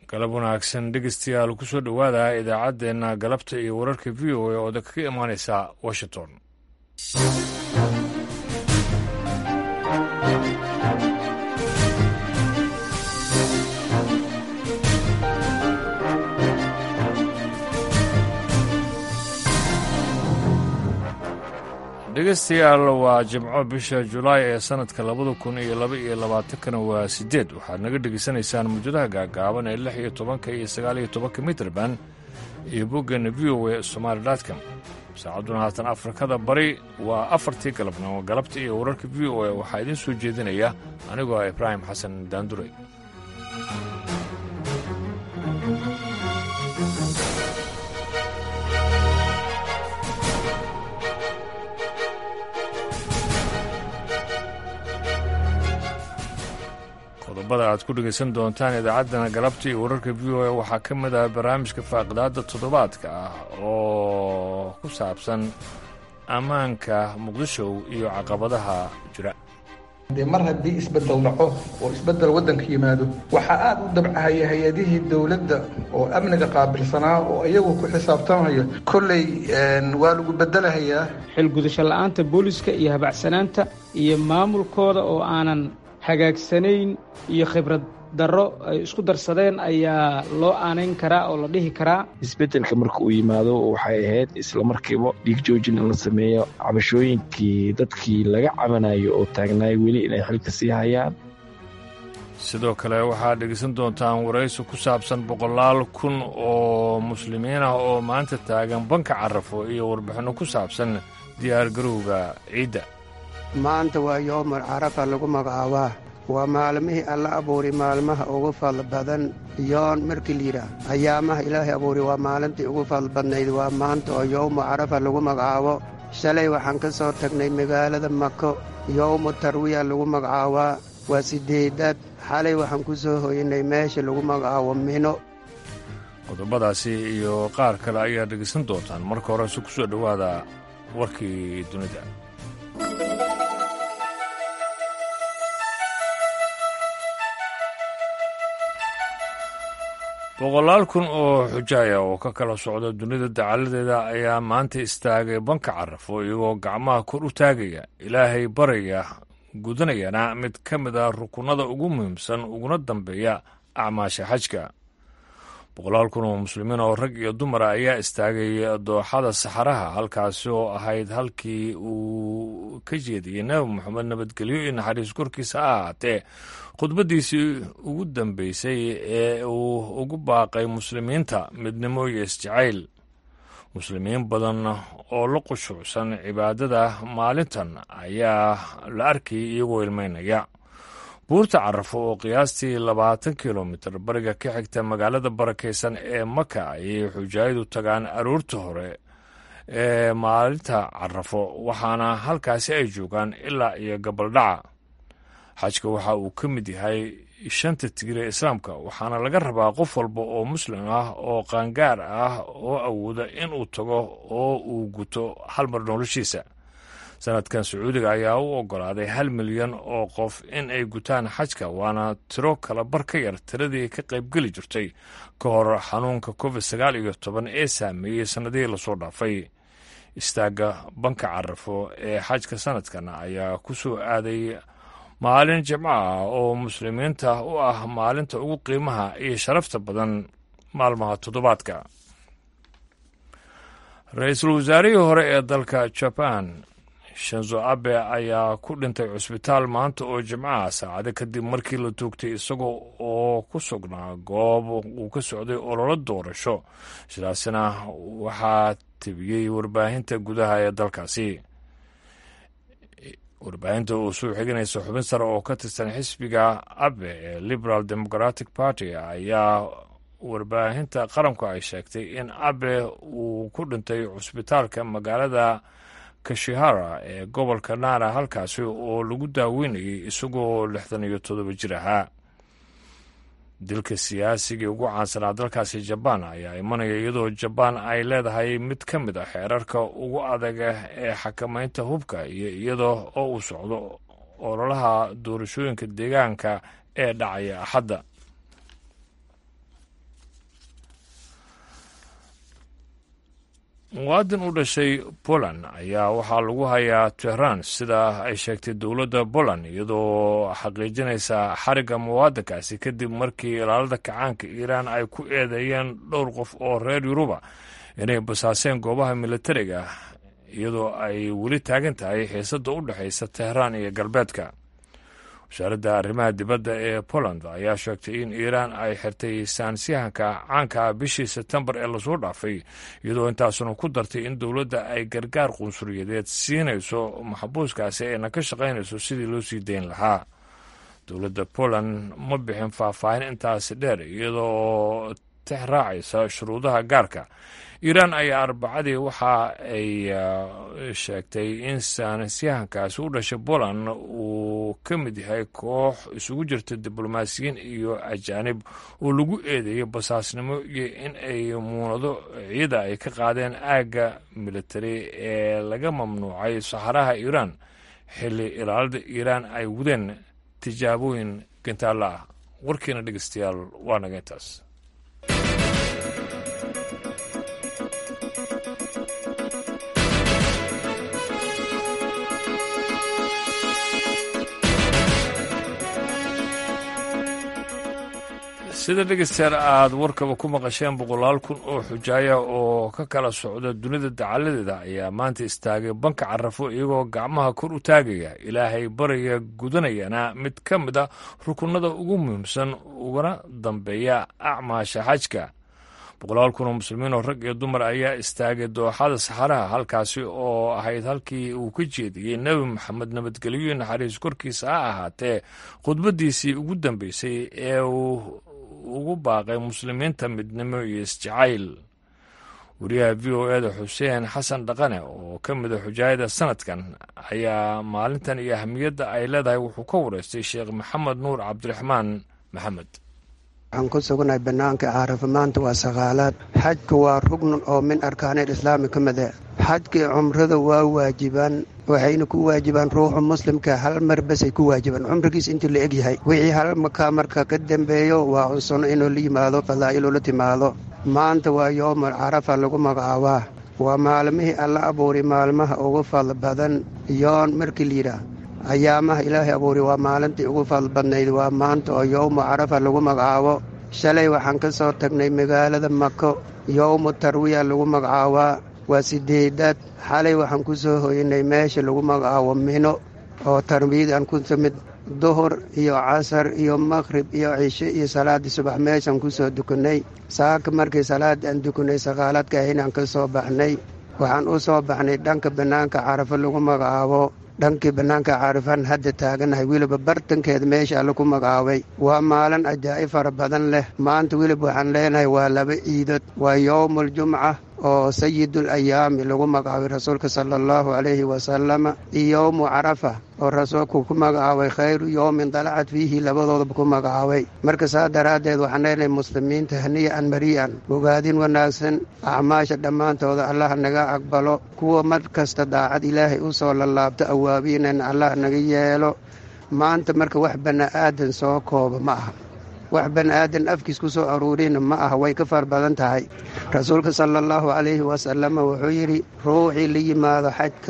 galab wanaagsan dhegeystayaal kusoo dhowaada idaacaddeenna galabta iyo wararka v o a oo kaga imaaneysa washington dhegeystayaal waa jimco bisha julaay ee sanadka labada kun iyo laba iyo labaatankana waa sideed waxaad naga dhegeysanaysaan muujadaha gaagaaban ee lix iyo tobanka iyo sagaal iyo tobanka mitrban iyo boggeena v o a somaali dotcom saacadduna haatan afrikada bari waa afartii galabnimo galabta iyo wararka v o a waxaa idiin soo jeedinaya anigoo ah ibraahim xasan daandure qodobada aad ku dhegaysan doontaan idaacaddana galabta iyo wararka v o a waxaa ka mid ah barnaamijka faaqidaadda toddobaadka ah oo ku saabsan ammaanka muqdisho iyo caqabadaha jira dee mar haddii isbedel dhaco oo isbedel waddanka yimaado waxaa aad u dabcahaya hay-adihii dowladda oo amniga qaabilsanaa oo iyagu ku xisaabtamaya kolley waa lagu bedelahayaa xilgudasho la'aanta booliska iyo habacsanaanta iyo maamulkooda oo aanan hagaagsanayn iyo khibrad darro ay isku darsadeen ayaa loo aanayn karaa oo la dhihi karaa isbeddelka marka uu yimaado waxay ahayd islamarkiiba dhiig joojin in la sameeyo cabashooyinkii dadkii laga cabanayo oo taagnaay weli inay xilka sii hayaan sidoo kale waxaad dhegeysan doontaan waraysi ku saabsan boqolaal kun oo muslimiin ah oo maanta taagan banka carafo iyo warbixinno ku saabsan diyaargarowga ciidda maanta waa yoomar carafa lagu magacaabaa waa maalmihii alla abuuri maalmaha ugu fadl badan yoon markii layidhaah ayaamaha ilaahay abuuri waa maalintii ugu fadl badnayd waa maanta oo yowmu carafa lagu magacaabo shalay waxaan ka soo tagnay magaalada mako yowmu tarwiya lagu magacaabaa waa siddeedaad xalay waxaan ku soo hoynay meesha lagu magacaabo mino qodobadaasi iyo qaar kale ayaad dhegaysan doontaan marka horese ku soo dhowaada warkii dunida boqolaal kun oo xujaaya oo ka kala socda dunida dacaladeeda ayaa maanta istaagay banka carafo iyagoo gacmaha kor u taagaya ilaahay baraya gudanayana mid ka mid ah rukunada ugu muhiimsan uguna dambeeya acmaasha xajka boqolaal kun oo muslimiin oo rag iyo dumara ayaa istaagay dooxada saxaraha halkaasi oo ahayd halkii uu ka jeediyey nebi moxamed nabadgelyo iyo naxariis korkiisa ha ahaatee khudbaddiisii ugu dambeysay ee uu ugu baaqay muslimiinta midnimo iyo isjacayl muslimiin badan oo la qushuucsan cibaadada maalintan ayaa la arkayay iyagoo ilmeynaya buurta carafo oo qiyaastii labaatan kilomitir bariga ka xigta magaalada barakaysan ee maka ayay xujaayadu tagaan aroorta hore ee maalinta carafo waxaana halkaasi ay joogaan ilaa iyo gabaldhaca xajka waxa uu ka mid yahay shanta tigir ee islaamka waxaana laga rabaa qof walba oo muslim ah oo qaangaar ah oo awooda inuu tago oo uu guto hal mar noloshiisa sanadkan sacuudiga ayaa u ogolaaday hal milyan oo qof in ay gutaan xajka waana tiro kala bar ka yar tiradii ka qaybgeli jirtay ka hor xanuunka covid sagaal iyo toban ee saameeyey sannadihii lasoo dhaafay istaagga banka carafo ee xajka sanadkan ayaa ku soo aaday maalin jimco ah oo muslimiinta u ah maalinta ugu qiimaha iyo sharafta badan maalmaha toddobaadka ra-iisul wasaarihii hore ee dalka jaban shanzo abe ayaa ku dhintay cusbitaal maanta oo jimcaha saacado kadib markii la toogtay isagoo oo ku sugnaa goob uu ka socday ololo doorasho sidaasina waxaa tebiyey warbaahinta gudaha ee dalkaasi warbaahinta oo soo xiganaysa xubin sare oo ka tirsan xisbiga abe ee liberal democratic party ayaa warbaahinta qaranku ay sheegtay in abe uu ku dhintay cusbitaalka magaalada kashihara ee gobolka naara halkaasi oo lagu daaweynayay isagoo lixdan iyo toddoba jir ahaa dilka siyaasigii ugu caansanaa dalkaasi jabaan ayaa imanaya iyadoo jabaan ay leedahay mid ka mid a xeerarka ugu adaga ee xakamaynta hubka iyo iyadoo oo uu socdo ololaha doorashooyinka deegaanka ee dhacaya axadda muwaadin u dhashay poland ayaa waxaa lagu hayaa tehran sida ay sheegtay dowladda poland iyadoo xaqiijinaysa xarigga muwaadinkaasi kadib markii ilaalada kacaanka iiraan ay ku eedeeyeen dhowr qof oo reer yuruba inay basaaseen goobaha militariga iyadoo ay weli taagan tahay xiisadda u dhexaysa tehraan iyo galbeedka wasaaradda arrimaha dibadda ee poland ayaa sheegtay in iiraan ay xirtay saansiyahanka caanka ah bishii sebtembar ee lasoo dhaafay iyadoo intaasuna ku dartay in dowladda ay gargaar qunsuriyadeed siinayso maxbuuskaasi ayna ka shaqaynayso sidii loo sii dayn lahaa dowladda poland ma bixin faahfaahin intaasi dheer iyadoo tex raacaysa shuruudaha gaarka iiraan ayaa arbacadii waxa ay sheegtay in saanasyahankaasi u dhashay poland uu ka mid yahay koox isugu jirta diblomaasiyiin iyo ajaanib oo lagu eedeeyay basaasnimo iyo in ay muunado ciida ay ka qaadeen aagga militari ee laga mamnuucay saxaraha iiraan xilli ilaalada iiraan ay wadeen tijaabooyin gantaalla ah warkiina dhegeystayaal waa naga intaas sida dhegeystayaal aad warkaba ku maqasheen boqolaal kun oo xujaaya oo ka kala socda dunida dacaladeeda ayaa maanta istaagay banka carafo iyagoo gacmaha kor u taagaya ilaahay baraya gudanayana mid ka mid a rukunada ugu muhiimsan ugana dambeeya acmaasha xajka boqolaal kun oo muslimiin oo rag iyo dumar ayaa istaagay dooxada saxaraha halkaasi oo ahayd halkii uu ka jeediyey nebi maxamed nabadgelyo naxariis korkiisa ha ahaatee khudbaddiisii ugu dambeysay ee uu ugu baaqay muslimiinta midnimo iyo isjacayl wariyaha v o eda xuseen xasan dhaqane oo ka mida xujaayada sanadkan ayaa maalintan iyo ahamiyadda ay leedahay wuxuu ka wareystay sheekh maxamed nuur cabdiraxmaan maxamed waxaan ku sugnahay bannaanka caarafa maanta waa saqaalaad xajku waa rugnan oo min arkaanil islaami ka mid e xajkii cumrada waa waajibaan waxayna ku waajibaan ruuxu muslimka hal mar basay ku waajibaan cumrigiis intii la egyahay wixii hal makaa marka ka dambeeyo waa cunsuno inuu la yimaado fadaa'iluu la timaado maanta waa yoomul carafa lagu magacaabaa waa maalmihii alla abuuri maalmaha ugu fadl badan yoon markii layidhaah ayaamaha ilaahay abuuri waa maalintii ugu fadl badnayd waa maanta oo yowmu carafa lagu magacaabo shalay waxaan ka soo tagnay magaalada mako yowmu tarwiya lagu magacaabaa waa sideedaad xalay waxaan ku soo hoynay meesha lagu magacaabo mino oo tarwiyad aan ku timid duhur iyo casar iyo maqhrib iyo cishe iyo salaaddii subax meeshaan ku soo dukanay saaka markii salaaddii aan dukanay saqaaladka ahaynaan ka soo baxnay waxaan u soo baxnay dhanka bannaanka carafo lagu magacaabo dhankii bannaanka caarifaan hadda taaganahay weliba bartankeeda meesha alla ku magacaabay waa maalin ajaa'ib fara badan leh maanta welib waxaan leenahay waa laba ciidood waa yowmuuljumca oo sayidul ayaami lagu magacaabay rasuulka sala allahu calayhi wasalama iyo yowmu carafa oo rasuulku ku magacaabay khayru yowmin dalacat fiihi labadoodaba ku magacaabay marka saa daraaddeed waxaan leenahay muslimiinta haniya-an marii'an bogaadin wanaagsan acmaasha dhammaantooda allah naga aqbalo kuwa mar kasta daacad ilaahay u soo lallaabto awaabiinan allah naga yeelo maanta marka wax bani'aadan soo kooba ma aha wax bani'aadan afkiis ku soo aruurina ma aha way ka far badan tahay rasuulka sala allahu calayhi wasalama wuxuu yidhi ruuxii la yimaado xajka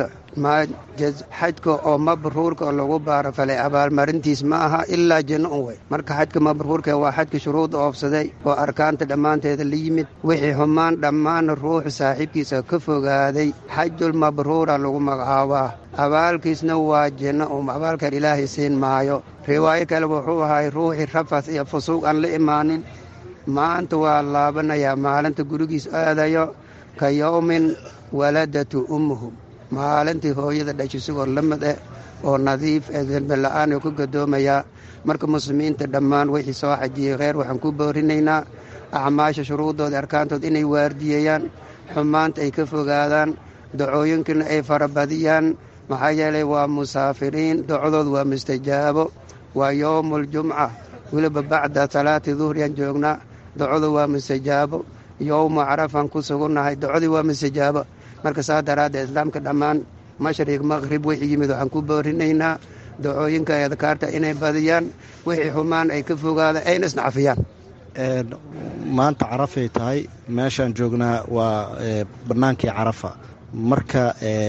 xajka oo mabruurka oo lagu baarafalay abaalmarintiis ma aha ilaa janno un wey marka xajka mabruurka waa xajka shuruudda oobsaday oo arkaanta dhammaanteeda la yimid wixii xumaan dhammaanna ruuxu saaxiibkiisa ka fogaaday xajul mabruura lagu magacaabaa abaalkiisna waa janno um abaalkan ilaahay siin maayo riwaayo kale wuxuu ahay ruuxii rafas iyo fusuuq aan la imaanin maanta waa laabanayaa maalinta gurigiis aadayo ka yowmin waladatu ummuhu maalintii hooyada dhashay sigoo la mid eh oo nadiif ee dembila'aan oo ku gadoomayaa marka muslimiinta dhammaan wixii soo xajiyey kheyr waxaan ku boorinaynaa acmaasha shuruuddooda arkaantooda inay waardiyeeyaan xumaanta ay ka fogaadaan dacooyinkana ay farabadiyaan maxaa yeelay waa musaafiriin docdooda waa mustajaabo waa yowmuuljumca weliba bacda salaati duhriyaan joognaa docdu waa mustajaabo yowmu carafaan ku sugunnahay docdii waa mustajaabo marka saa daraaddeed islaamka dhammaan mashriq maqhrib wixii yimid waxaan ku boorinaynaa dacooyinka adkaarta inay badiyaan wixii xumaan ay ka fogaadaan ayna isnacafiyaan maanta carafay tahay meeshaan joognaa waa bannaankii carafa marka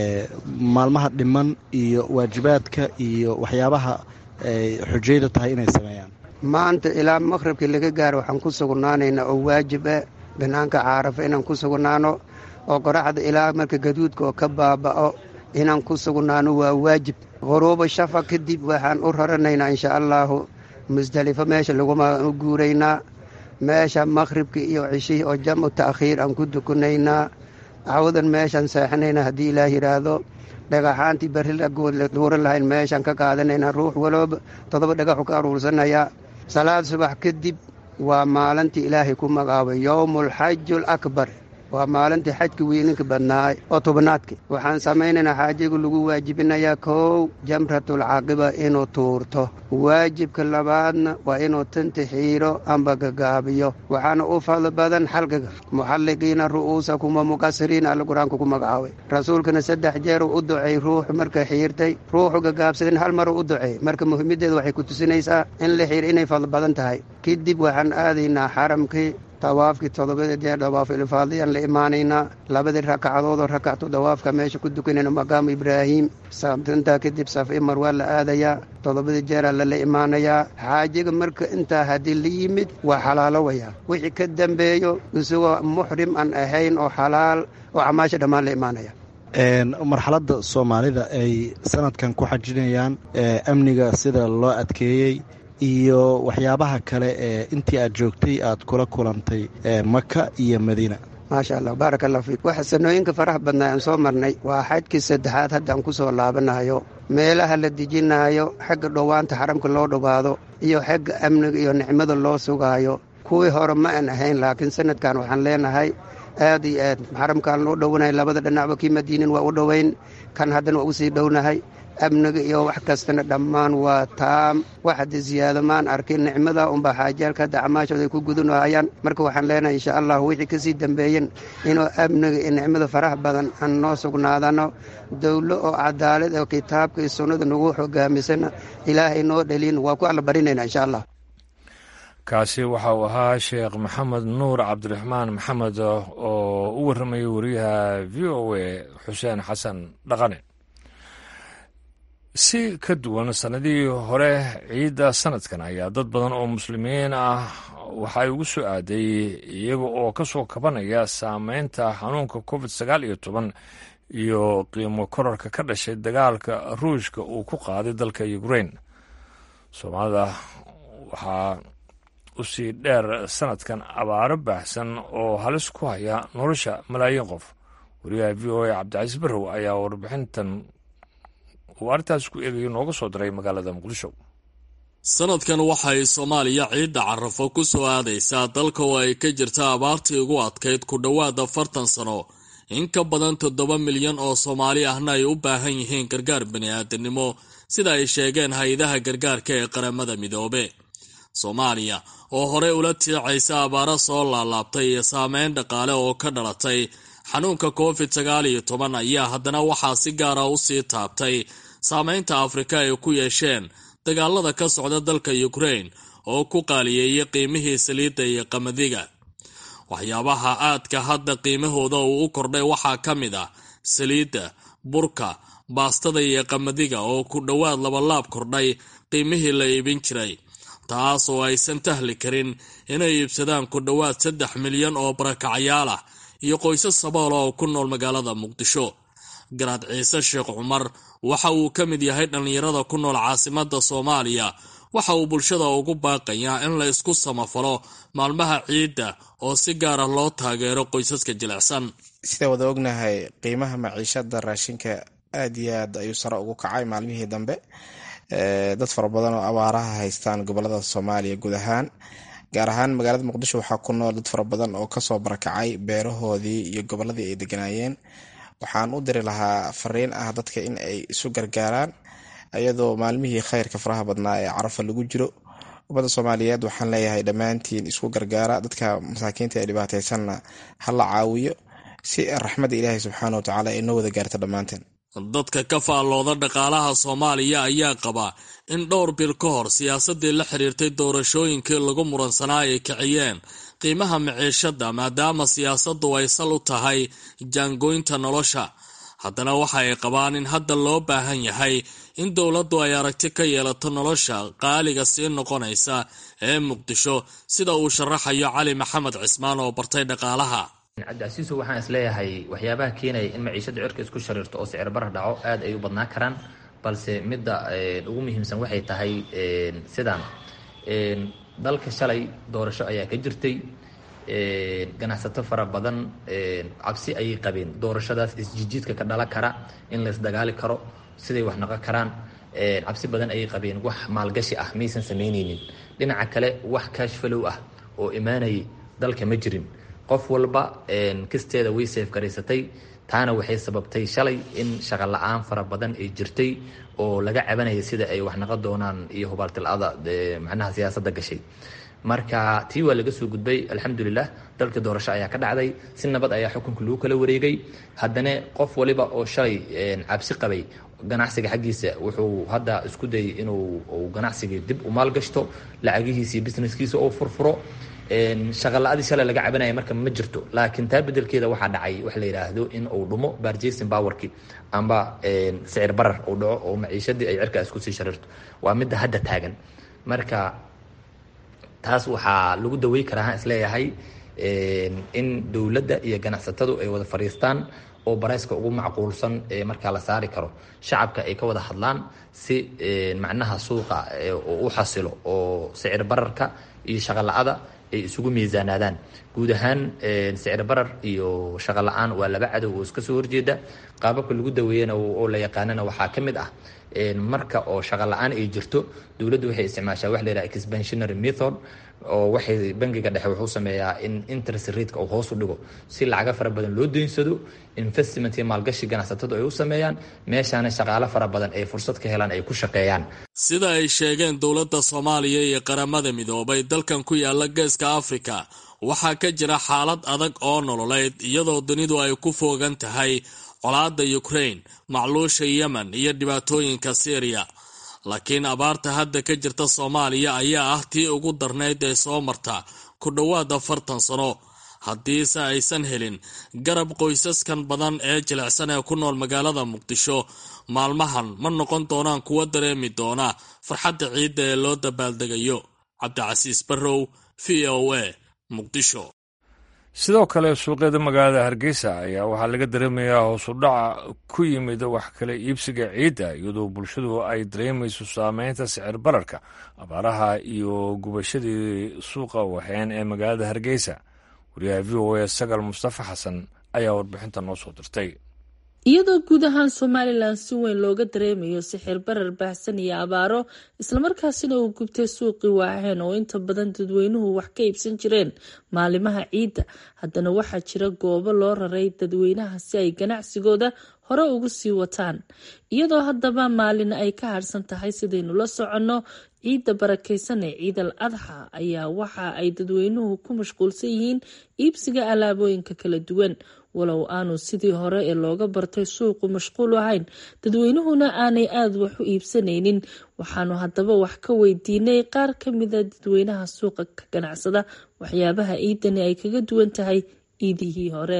maalmaha dhiman iyo waajibaadka iyo waxyaabaha xujayda tahay inay sameeyaan maanta ilaa maqhribkii laga gaaro waxaan ku sugnaanaynaa oo waajib ah bannaanka carafa inaan ku sugnaano oo qoraxda ilaa marka gaduudka oo ka baaba'o inaan ku sugnaano waa waajib quruuba shafa kadib waxaan u raranaynaa insha allaahu musdelifo meesha laguma guuraynaa meesha maqhribka iyo cishihii oo jamu ta'khiir aan ku dukunaynaa cawdan meeshaan seexanaynaa haddii ilaah yidhaahdo dhagaxaantii berri la duuran lahayn meeshaan ka qaadanaynaa ruux walooba toddoba dhagaxu ka aruursanayaa salaad subax kadib waa maalintii ilaahay ku magacaabay yowmulxaju alakbar waa maalintii xajka weyninka badnaay oo tobnaadka waxaan samaynaynaa xaajiga lagu waajibinayaa kow jamratulcaqiba inuu tuurto waajibka labaadna waa inuu tanti xiiro amba gagaabiyo waxaana u fadli badan xalqiga muxalliqiina ru'uusakum wa muqasiriina alla qur-aanka ku magacaabay rasuulkana saddex jeeruu u ducay ruuxu marka xiirtay ruuxu gagaabsadin hal maruu u ducey marka muhiimaddeeda waxay ku tusinaysaa in la xiir inay fadli badan tahay kadib waxaan aadaynaa xaramkii dawaafkii toddobada jeer dawaafilifaadiyaan la imaanaynaa labadii rakacadoodoo rakactu dawaafka meesha ku dukanayna maqaamu ibraahiim intaa kadib safi marwaa la aadayaa toddobadii jeeraa lala imaanayaa xaajiga marka intaa haddii la yimid waa xalaalowayaa wixii ka dambeeyo isagoo muxrim aan ahayn oo xalaal oo camaasha dhammaan la imaanaya marxaladda soomaalida ay sanadkan ku xajinayaan amniga sida loo adkeeyey iyo waxyaabaha kale ee intii aad joogtay aad kula kulantay maka iyo madiina maasha allah baarak allah fiik waxa sanooyinka faraha badnaa aan soo marnay waa xajkii saddexaad haddaan ku soo laabanayo meelaha la dejinaayo xagga dhowaanta xaramka loo dhowaado iyo xagga amniga iyo nicmada loo sugaayo kuwii hore ma aan ahayn laakiin sanadkan waxaan leenahay aad iyo aad xaramkaan loo dhowanahay labada dhinacba kii madiinin waa u dhoweyn kan haddana waa usii dhownahay amniga iyo wax kastana dhammaan waa taam wax hadda ziyaado maan arkin nicmada unbaa xaajaalka hadda camaashooda ay ku gudanahayaan marka waxaan leenahay insha allah wixii kasii dambeeyen inuu amniga iyo nicmada faraha badan aan noo sugnaadano dowlo oo cadaalad oo kitaabka iyo sunnada nagu hogaamisana ilaahay noo dhalin waa ku alla barinayna insha allah kaasi waxa uu ahaa sheekh maxamed nuur cabdiraxmaan maxamed oo u warramayay wariyaha v o a xuseen xasan dhaqane si ka duwan sannadihii hore ciidda sanadkan ayaa dad badan oo muslimiin ah waxay ugu soo aaday iyaga oo ka soo kabanaya saameynta xanuunka covid sagaal iyo toban iyo qiimo korarka ka dhashay dagaalka ruushka uu ku qaaday dalka ukrain soomaalida waxaa usii dheer sanadkan abaaro baahsan oo halis ku haya nolosha malaayiin qof wariyaha v o a cabdicasiis barrow ayaa warbixintan uu arrintaas ku eegayo nooga soo diray magaalada muqdisho sanadkan waxay soomaaliya ciidda carafo ku soo aadaysaa dalka oo ay ka jirta abaartii ugu adkayd ku dhowaad afartan sano in ka badan toddoba milyan oo soomaali ahna ay u baahan yihiin gargaar bini'aadanimo sida ay sheegeen hay-adaha gargaarka ee qaramada midoobe soomaaliya oo horey ula tiicaysa abaaro soo laalaabtay iyo saameyn dhaqaale oo ka dhalatay xanuunka covid sagaal iyo toban ayaa haddana waxaa si gaara u sii taabtay saameynta afrika ay ku yeesheen dagaalada ka socda dalka ukrain oo ku qaaliyeeyay qiimihii saliidda iyo qamadiga waxyaabaha aadka hadda qiimahooda uu u kordhay waxaa ka mid ah saliidda burka baastada iyo qamadiga oo ku dhowaad labalaab kordhay qiimihii la iibin jiray taas oo aysan tahli karin inay iibsadaan ku dhowaad saddex milyan oo barakacyaal ah iyo qoysas saboola oo ku nool magaalada muqdisho garaad ciise sheekh cumar waxa uu ka mid yahay dhallinyarada ku nool caasimadda soomaaliya waxa uu bulshada ugu baaqayaa in la isku samafalo maalmaha ciidda oo si gaara loo taageero qoysaska jilicsan sida wada ognahay qiimaha maciishada raashinka aad iyo aad ayuu sare ugu kacay maalmihii dambe dad fara badan oo abaaraha haystaan gobolada soomaaliya guud ahaan gaar ahaan magaalada muqdisho waxaa ku nool dad fara badan oo kasoo barakacay beerahoodii iyo goboladii ay deganaayeen waxaan u diri lahaa fariin ah dadka in ay isu gargaaraan iyadoo maalmihii khayrka faraha badnaa ee carafa lagu jiro ummadda soomaaliyeed waxaan leeyahay dhammaantiin isku gargaara dadka masaakiinta ee dhibaateysanna ha la caawiyo si raxmadda ilaahay subxaana wa tacaala ay noo wada gaarto dhammaanteen dadka ka faallooda dhaqaalaha soomaaliya ayaa qaba in dhowr bil ka hor siyaasadii la xiriirtay doorashooyinkii lagu muransanaa ay kiciyeen qiimaha maciishada maadaama siyaasaddu ay sal u tahay jaangoynta nolosha haddana waxa ay qabaan in hadda loo baahan yahay in dowladdu ay aragti ka yeelato nolosha qaaliga sii noqonaysa ee muqdisho sida uu sharaxayo cali maxamed cismaan oo bartay dhaqaalaha cabdicasiiso waxaan isleeyahay waxyaabaha keenaya in maciishada cirka isku shariirto oo sicir barar dhaco aad ay u badnaan karaan balse midda ugu muhiimsan waxay tahay sidaan dalka shalay doorasho ayaa ka jirtay ganacsato fara badan cabsi ayay qabeen doorashadaas isjijiidka ka dhalan kara in la isdagaali karo siday wax noqon karaan cabsi badan ayay qabeen wax maalgashi ah maysan samaynaynin dhinaca kale wax kaashfalow ah oo imaanayay dalka ma jirin qof walba kisteeda way seef garaysatay taana waxay sababtay shalay in shaqo la-aan fara badan ay jirtay oo laga cabanaya sida ay wax naqon doonaan iyo hubaaltilada macnaha siyaasadda gashay marka tii waa laga soo gudbay alxamdulilah dalka doorasho ayaa ka dhacday si nabad ayaa xukunka lagu kala wareegay haddana qof waliba oo shalay cabsi qabay ganacsiga xaggiisa wuxuu hadda isku dayay inuu ganacsigii dib u maalgashto lacagihiisa iyo businesskiisa oo furfuro shaqala-adii shalay laga cabanaya marka ma jirto laakiin taa bedelkeeda waxaa dhacay waxa la yidhaahdo in uu dhumo barjason powerki amba sicir barar uu dhaco oo maciishadii ay cirka isku sii sharirto waa midda hadda taagan marka taas waxaa lagu dawey karaa isleeyahay in dowladda iyo ganacsatadu ay wada fadhiistaan oo barayska ugu macquulsan ee markaa la saari karo shacabka ay ka wada hadlaan si macnaha suuqa u xasilo oo sicir bararka iyo shaqala-ada ay isugu miisaanaadaan guud ahaan sicir barar iyo shaqo la-aan waa laba cadow oo iska soo horjeeda qaababka lagu daweeyana oo la yaqaanana waxaa ka mid ah marka oo shaqo la-aan ay jirto dowladdu waxay isticmaashaa wax la yidhaha expansionary method oo waxay bangiga dhexe wuxuu sameeyaa in interest rateka uu hoos u dhigo si lacaga fara badan loo daynsado investment iyo maalgashi ganacsatadu ay u sameeyaan meeshaana shaqaalo fara badan ay fursad ka helaan ay ku shaqeeyaan sida ay sheegeen dowladda soomaaliya iyo qaramada midoobay dalkan ku yaala geeska afrika waxaa ka jira xaalad adag oo nololeyd iyadoo dunidu ay ku foogan tahay colaadda ukraine macluusha yemen iyo dhibaatooyinka syriya laakiin abaarta hadda ka jirta soomaaliya ayaa ah tii ugu darnayd ee soo marta ku dhowaad afartan sano haddiise aysan helin garab qoysaskan badan ee jilicsan ee ku nool magaalada muqdisho maalmahan ma noqon doonaan kuwa dareemi doona farxadda ciidda ee loo dabaaldegayo cabdicasiis barrow v o a muqdisho sidoo kale suuqyada magaalada hargeysa ayaa waxaa laga dareemayaa hoosu dhaca ku yimid wax kala iibsiga ciidda iyadoo bulshadu ay dareemayso saameynta sicir bararka abaaraha iyo gubashadii suuqa waxeen ee magaalada hargeysa wariyaha v o a sagal mustafa xasan ayaa warbixinta noo soo dirtay iyadoo guud ahaan somalilan si weyn looga dareemayo sixir barar baahsan iyo abaaro islamarkaasina uu gubtay suuqii waaheen oo inta badan dadweynuhu wax ka iibsan jireen maalimaha ciidda haddana waxaa jira goobo loo raray dadweynaha si ay ganacsigooda hore ugu sii wataan iyadoo haddaba maalin ay ka harsan tahay sidaynu la soconno ciidda barakeysan ee ciid al adxa ayaa waxa ay dadweynuhu ku mashquulsan yihiin iibsiga alaabooyinka kala duwan walow aanu sidii hore ee looga bartay suuqu mashquul ahayn dadweynuhuna aanay aada wax u iibsanaynin waxaanu haddaba wax ka weydiinay qaar ka mida dadweynaha suuqa ka ganacsada waxyaabaha ciidani ay kaga duwan tahay ciidihii hore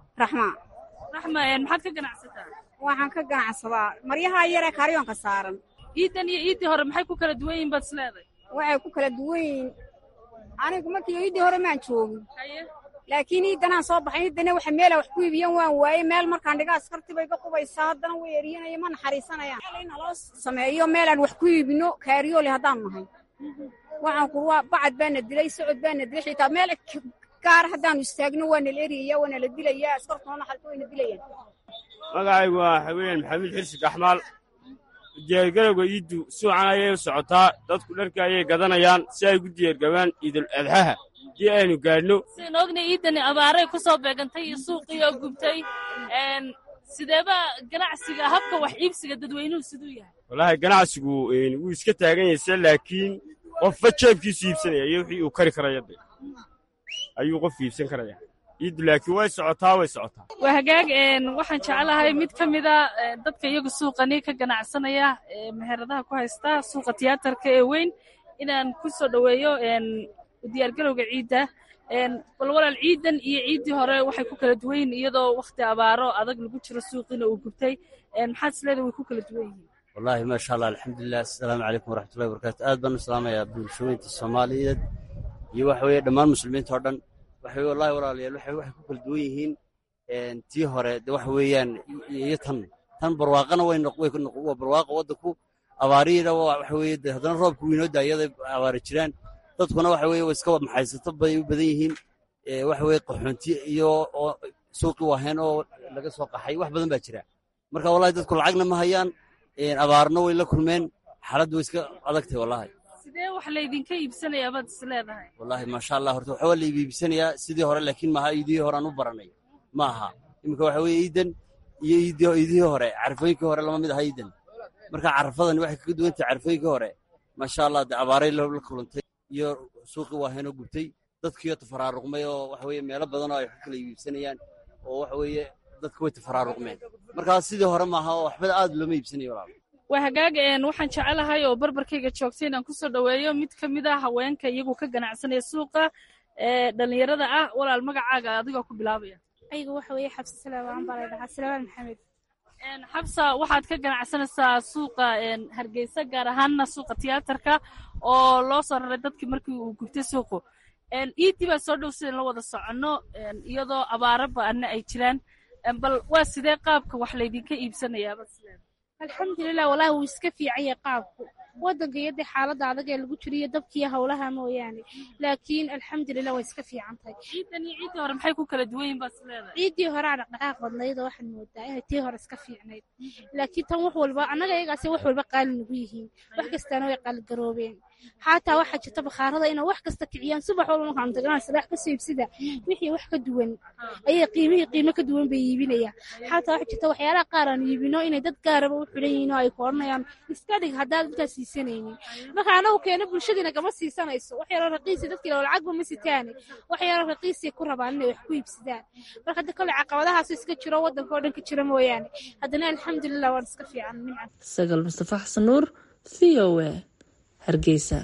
maxaad ka ganacsataa waxaan ka ganacsadaa maryaha yaree karyoonka saaran ciidan iyo ciiddii hore maxay ku kala duwan yihin baad isleeday waxay ku kala duwan yihiin anigu markii ciiddii hore maan joogin laakiin ciiddanaan soo baxay ciiddana waxa meela wax ku iibiyan waan waaye meel markaan dhiga askarti bay ga qubaysaa haddana way eryanaya ma naxariisanayaan in naloo sameeyo meelaan wax ku iibino kaariyoole haddaan nahay waxaan ku waa bacad baana dilay socod baana dilay xitaa meel gaar haddaanu istaagno waa nala eriyaya waa nala dilaya askartoona xalka wayna dilayaan magacaygu waa haween maxamuud xirsi gaxmaal diyaargarowga iiddu suucan ayay u socotaa dadku dharka ayay gadanayaan si ay gu diyaargabaan ciidul adxaha haddii aynu gaadhno sidaan ognay ciidani abaaray ku soo beegantay iyo suuqii oo gubtay sideeba ganacsiga habka wax iibsiga dadweynuhu siduu yahay wallaahi ganacsigu wuu iska taagan yayse laakiin qofba jeebkiisu iibsanaya iyo wixii uu kari karaya de ayuu qof iibsan karaya ciiddu laakiin way socotaa way socotaa waa hagaag waxaan jeclahay mid ka mida dadka iyagu suuqani ka ganacsanaya meheradaha ku haysta suuqa tiyaatarka ee weyn inaan ku soo dhoweeyo diyaargarowga ciidda bal walaal ciidan iyo ciiddii hore waxay ku kala duwan yihiin iyadoo wakhti abaaro adag lagu jiro suuqiina uu gubtay maxaad isleedahay way ku kala duwan yihiin wallaahi maasha allah alxamdulilah assalaamu calaykum waraxmatullahi wabarakatu aad baan u salaamayaa bulshooyinta soomaaliyeed iyo waxa weeye dhammaan muslimiinta oo dhan waxa weye wallahi walaalayaal waxay waxay ku kala duwan yihiin tii hore de waxa weeyaan iyo tan tan barwaaqana way noq way noq waa barwaaqa waddanku abaarihiina waxa weeye de haddana roobka wiinoo daayada abaari jiraan dadkuna waxa weeye way iska maxaysato bay u badan yihiin waxa weeye qaxoonti iyo oo suuqi waaheen oo laga soo qaxay wax badan baa jira marka wallahi dadku lacagna ma hayaan abaarna way la kulmeen xaaladdu way iska adagtahay wallahi sidee wax laydinka iibsanayaa baad is leedahay wallahi maasha allah horta waxa waa la iibsanayaa sidii hore laakiin maaha iidihii hore aan u baranay ma aha iminka waxa weeye iidan iyo iidihii hore carfooyinkii hore lama mid aha iidan marka carafadani waxay kaga duwan tahay carfooyinkii hore maasha allah de abaaray la kulantay iyo suuqii waaheenoo gubtay dadkiiyo tafaraaruqmay oo waxa weeye meelo badan oo ay wax kala iibsanayaan oo waxa weeye dadku way tafaraaruqmeen markaas sidii hore maaha oo waxba aad looma iibsanayo walaal waa hagaag waxaan jecelahay oo barbarkayga joogtay inaan kusoo dhoweeyo mid ka mid a haweenka iyagu ka ganacsanaya suuqa ee dhallinyarada ah walaal magacaaga adigoo ku bilaabaya aygu waxa weeye xabsi salaamaan baa laydhahaa salaamaan maxamed xabsa waxaad ka ganacsanaysaa suuqa hargeysa gaar ahaanna suuqa tiyaatarka oo loo soo raray dadkii markii uu gubtay suuqu iidii baa soo dhow sidan la wada soconno iyadoo abaaro ba'anna ay jiraan bal waa sidee qaabka wax laydinka iibsanayaaba alxamdulilah walahi wuu iska fiican yahay qaabku waddanka iyo dee xaaladda adag ee lagu jiriyo dabkiiyo howlaha mooyaane laakiin alxamdulilah way iska fiican tahay ciidan iyo ciiddii hore maxay ku kala duwan yihin baad isleedahay ciiddii hore aa dhaqdhaqaaq badnayd oo waxaad moodaa inay tii hore iska fiicnayd laakiin tan wax walba annaga iyagaasi wax walba qaali nagu yihiin wax kastaana way qaaligaroobeen xataa waxaa jirta bakhaarada inay wax kasta kiciyaan subax walba markaan tagnaa saddex ka siibsida wixii wax ka duwan ayay qiimihii qiimo ka duwan bay iibinayaan xataa waxaa jirta waxyaalaha qaar aan iibino inay dad gaaraba u xidhan yihiin oo ay ku odhanayaan iska dhig haddaad intaas siisanaynin marka anagu keena bulshadiina kama siisanayso wax yaroo raqiisi dadkii loo lacagba ma sitaane wax yaroo raqiisi ku rabaan inay wax ku iibsadaan marka hadda kale caqabadahaas iska jiro waddanka oo dhan ka jira mooyaane haddana alxamdulilah waan iska fiican nimcan sagal mustafa xasan nuur v o a hargeysa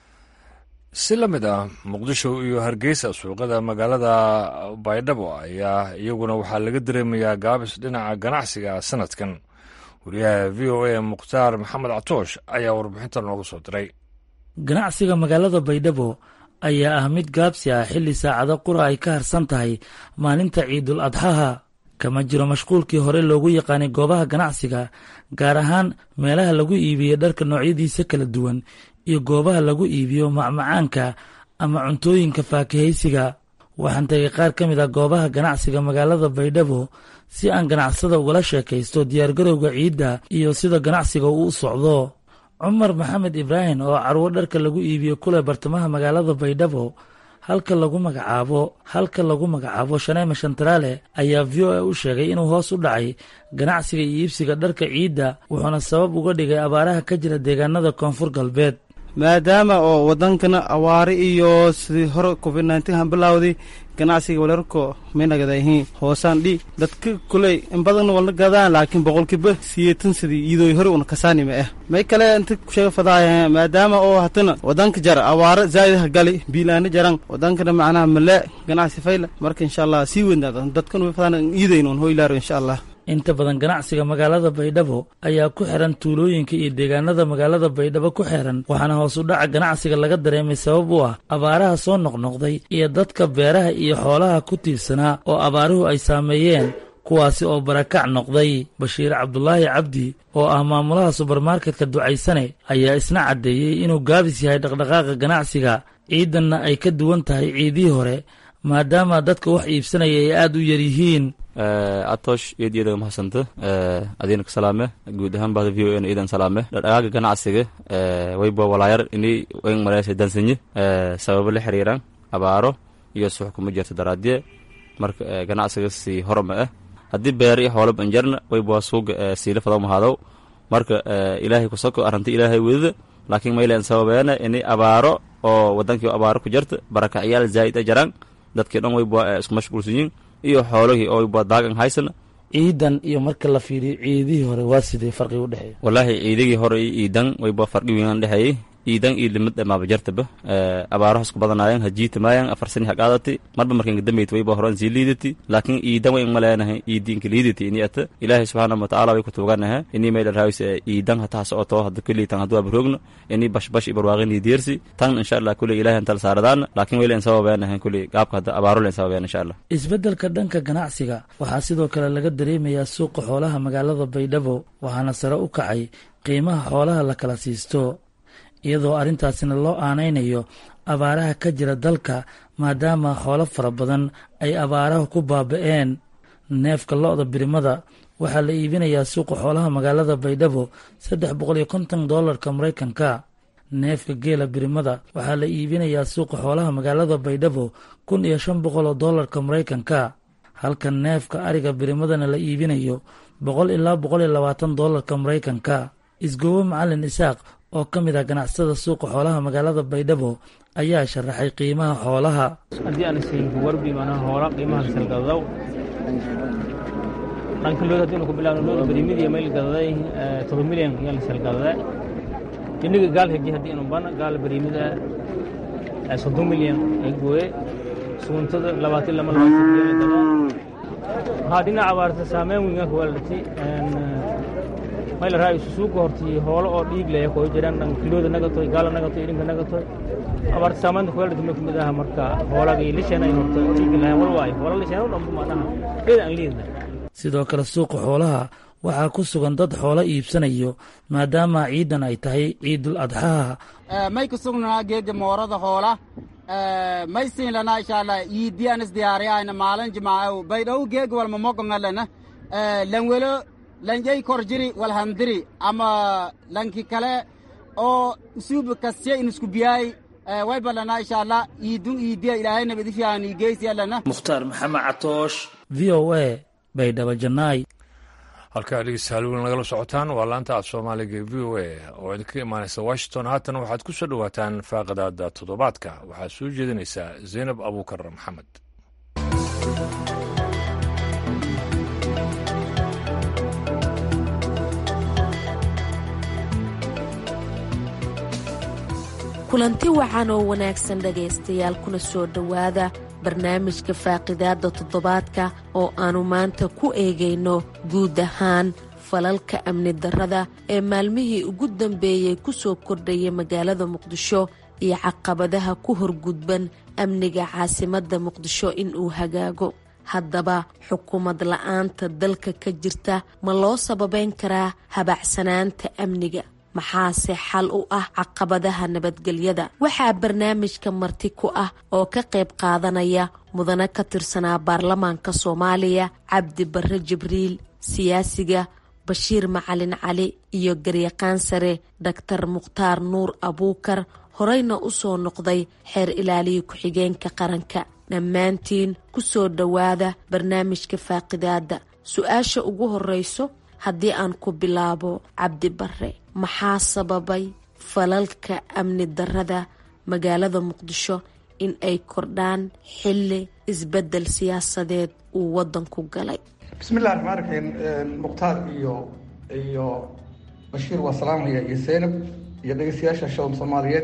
si la mid ah muqdisho iyo hargeysa suuqada magaalada baydhabo ayaa iyaguna waxaa laga dareemayaa gaabis dhinaca ganacsiga sanadkan wariyaha v o a mukhtaar maxamed catoosh ayaa warbixinta noogu soo diray ganacsiga magaalada baydhabo ayaa ah mid gaabsi ah xilli saacado qura ay ka harsan tahay maalinta ciidul adxaha kama jiro mashquulkii hore loogu yaqaanay goobaha ganacsiga gaar ahaan meelaha lagu iibiyo dharka noocyadiisa kala duwan iyo goobaha lagu iibiyo macmacaanka ama cuntooyinka faakihaysiga waxaan tagay qaar ka mid ah goobaha ganacsiga magaalada baydhabo si aan ganacsada ugala sheekaysto diyaargarowga ciidda iyo sida ganacsiga uu u socdo cumar maxamed ibraahim oo carwo dharka lagu iibiyo kule bartamaha magaalada baydhabo halka lagu magacaabo halka lagu magacaabo shaneema shantaraale ayaa v o a u sheegay inuu hoos u dhacay ganacsiga iyo iibsiga dharka ciidda wuxuuna sabab uga dhigay abaaraha ka jira deegaanada koonfur galbeed maadaama oo wadankana awaare iyo sidii hore covid nneteen han bilawday ganacsiga walarko maynagadahiin hoosaan dhi dadka kuley in badanna walna gadaan laakiin boqolkiiba siyeetan sidii iyadoo hore una kasaanima ah may kale inta kusheega fadaaya maadaama oo hatana wadanka jara awaare zaa'idaha gali biilaana jaran wadankana macnaha male ganacsi fayla marka insha allah sii weynaada dadkan way fadaan iidaynoon hoylaaro insha allah inta badan ganacsiga magaalada baydhabo ayaa ku xiran tuulooyinka iyo deegaanada magaalada baydhabo ku xiran waxaana hoos u dhaca ganacsiga laga dareemay sabab u ah abaaraha soo noqnoqday iyo dadka beeraha iyo xoolaha ku tiirsanaa oo abaaruhu ay saameeyeen kuwaasi oo barakac noqday bashiir cabdulaahi cabdi oo ah maamulaha subermarketka ducaysane ayaa isna caddeeyey inuu gaabis yahay dhaqdhaqaaqa ganacsiga ciidanna ay ka duwan tahay ciidihii hore maadaama dadka wax iibsanaya ay aada u yar yihiin atoosh eed iyadaga mahadsanta adiina ka salaame guud ahaan bahda v o n iidan salaame dhaqaaga ganacsiga wayba walaayar ini wen mareysa dansanyi sababo la xiriiraan abaaro iyo suux kuma jirta daraadye marka ganacsiga si horma ah haddii beer iyo xoolo banjarna wayba suuga siila fadaw mahaadow marka ilaahay kusoko arrinta ilaahay wedida laakiin maylan sababeena ini abaaro oo wadankii abaaro ku jirta barakacyaal zaa'id a jaraan dadkii dhan wayba isku mashquulsan yihin iyo xoolihii oo wayba daagan haysana ciidan iyo marka la fiiriyo ciidihii hore waa sidee farqi u dhexeeya wallaahi ciidigii hore iyo ciidan wayba farqi weynaan dhexeeyey iidan iyo limad dhamaaba jartaba abaaraha isku badanaayan hajiitamayan afar sani haqaadati marba markan gadambayt wayba horan sii liidati laakiin iidan way maleenahay iidiinka liidati ini ata ilaahay subxaana watacaala way ku tuuganaha ini mayla raawis iidan hataa socoto hadda kulli tan hadduu abarogno ini bashbash iyo barwaaqin iyo deersi tan insha allah kulli ilaahay antal saaradaan laakiin wayla in sababeenahay kulli gaabka hadda abaaro len sababeen insha allah isbeddelka dhanka ganacsiga waxaa sidoo kale laga dareemayaa suuqa xoolaha magaalada baydhabo waxaana sare u kacay qiimaha xoolaha la kala siisto iyadoo arrintaasina loo aanaynayo abaaraha ka jira dalka maadaama xoolo fara badan ay abaaraha ku baaba'een neefka lo-da birimada waxaa la iibinayaa suuqa xoolaha magaalada baydhabo saddex boqol iyo konton dollarka maraykanka neefka geela birimada waxaa la iibinayaa suuqa xoolaha magaalada baydhabo kun iyo shan boqol oo dollarka maraykanka halka neefka ariga birimadana la iibinayo boqol ilaa boqol iyo labaatan dollarka maraykanka isgoobo macalin isaaq oo ka mid ah ganacsada suuqa xoolaha magaalada baydhabo ayaa sharaxay qiimaha xoolaha haddii aan siinka warbi manaa hoola qiimaha salgadaw dhanka lood haddii ku bilaabno lood barimidi mayl gadaday todoba milyan yaa la salgadada iniga gaal heji haddii inu bana gaal barimida soddon milyan ay gooye suguntada labaatan lama labaatan milyan la gadaa haa dhinaca abaarta saameyn weyn ka waalati mayla raa isu suuqa horti hoolo oo dhiig leh koo jiraan dhan kilooda nagatoy gaala nagatoy idhinka nagatoy abaarta saamaynta kuwaalati ma kamid aha marka hoolaga iyo lisheena ay horta dhiig lahayn wal waayo hoola lisheena u dhanbu maanaha eed aan liidna sidoo kale suuqa xoolaha waxaa ku sugan dad xoolo iibsanayo maadaama ciidan ay tahay ciidul adxaha may ku sugnaa geega moorada hoola may siin lana insha allah iidiyan isdiyaariyayna maalin jimaaco baydhaw geeg walma mogongalana lanwelo lanjay korjiri walhandiri ama lanki kale oo usuuba kasya inisku biyaay way balana insha allah iidun iidiya ilaahay nabadi fiican igeysiyalana mukhtaar maxamed catoosh v o a baydhabo janaay halkaa dhegeystayaal weyn nagala socotaan waa laanta af soomaaliga v o a oo idinka imaanaysa washington haatan waxaad ku soo dhowaataan faaqadaada toddobaadka waxaad soo jeedinaysaa zaynab abuukar maxamed kulanti wacan oo wanaagsan dhegaystayaal kuna soo dhowaada barnaamijka faaqidaadda toddobaadka oo aannu maanta ku eegayno guud ahaan falalka amni darrada ee maalmihii ugu dambeeyey ku soo kordhaya magaalada muqdisho iyo caqabadaha ku horgudban amniga caasimadda muqdisho inuu hagaago haddaba xukuumad la-aanta dalka ka jirta ma loo sababayn karaa habacsanaanta amniga maxaase xal u ah caqabadaha nabadgelyada waxaa barnaamijka marti ku ah oo ka qayb qaadanaya mudane ka tirsanaa baarlamaanka soomaaliya cabdi barre jibriil siyaasiga bashiir macalin cali iyo garyaqaan sare daktar mukhtaar nuur abuukar horeyna u soo noqday xeer ilaaliya ku-xigeenka qaranka dhammaantiin ku soo dhowaada barnaamijka faaqidaadda su-aasha ugu horeyso haddii aan ku bilaabo cabdi barre maxaa sababay falalka amni darrada magaalada muqdisho in ay kordhaan xilli isbeddel siyaasadeed uu waddanku galay bismillahi raxmaan raxiim mukhtaar iyo iyo bashiir waa salaamaya iyo seynab iyo dhegeystayaasha shawm soomaaliyeed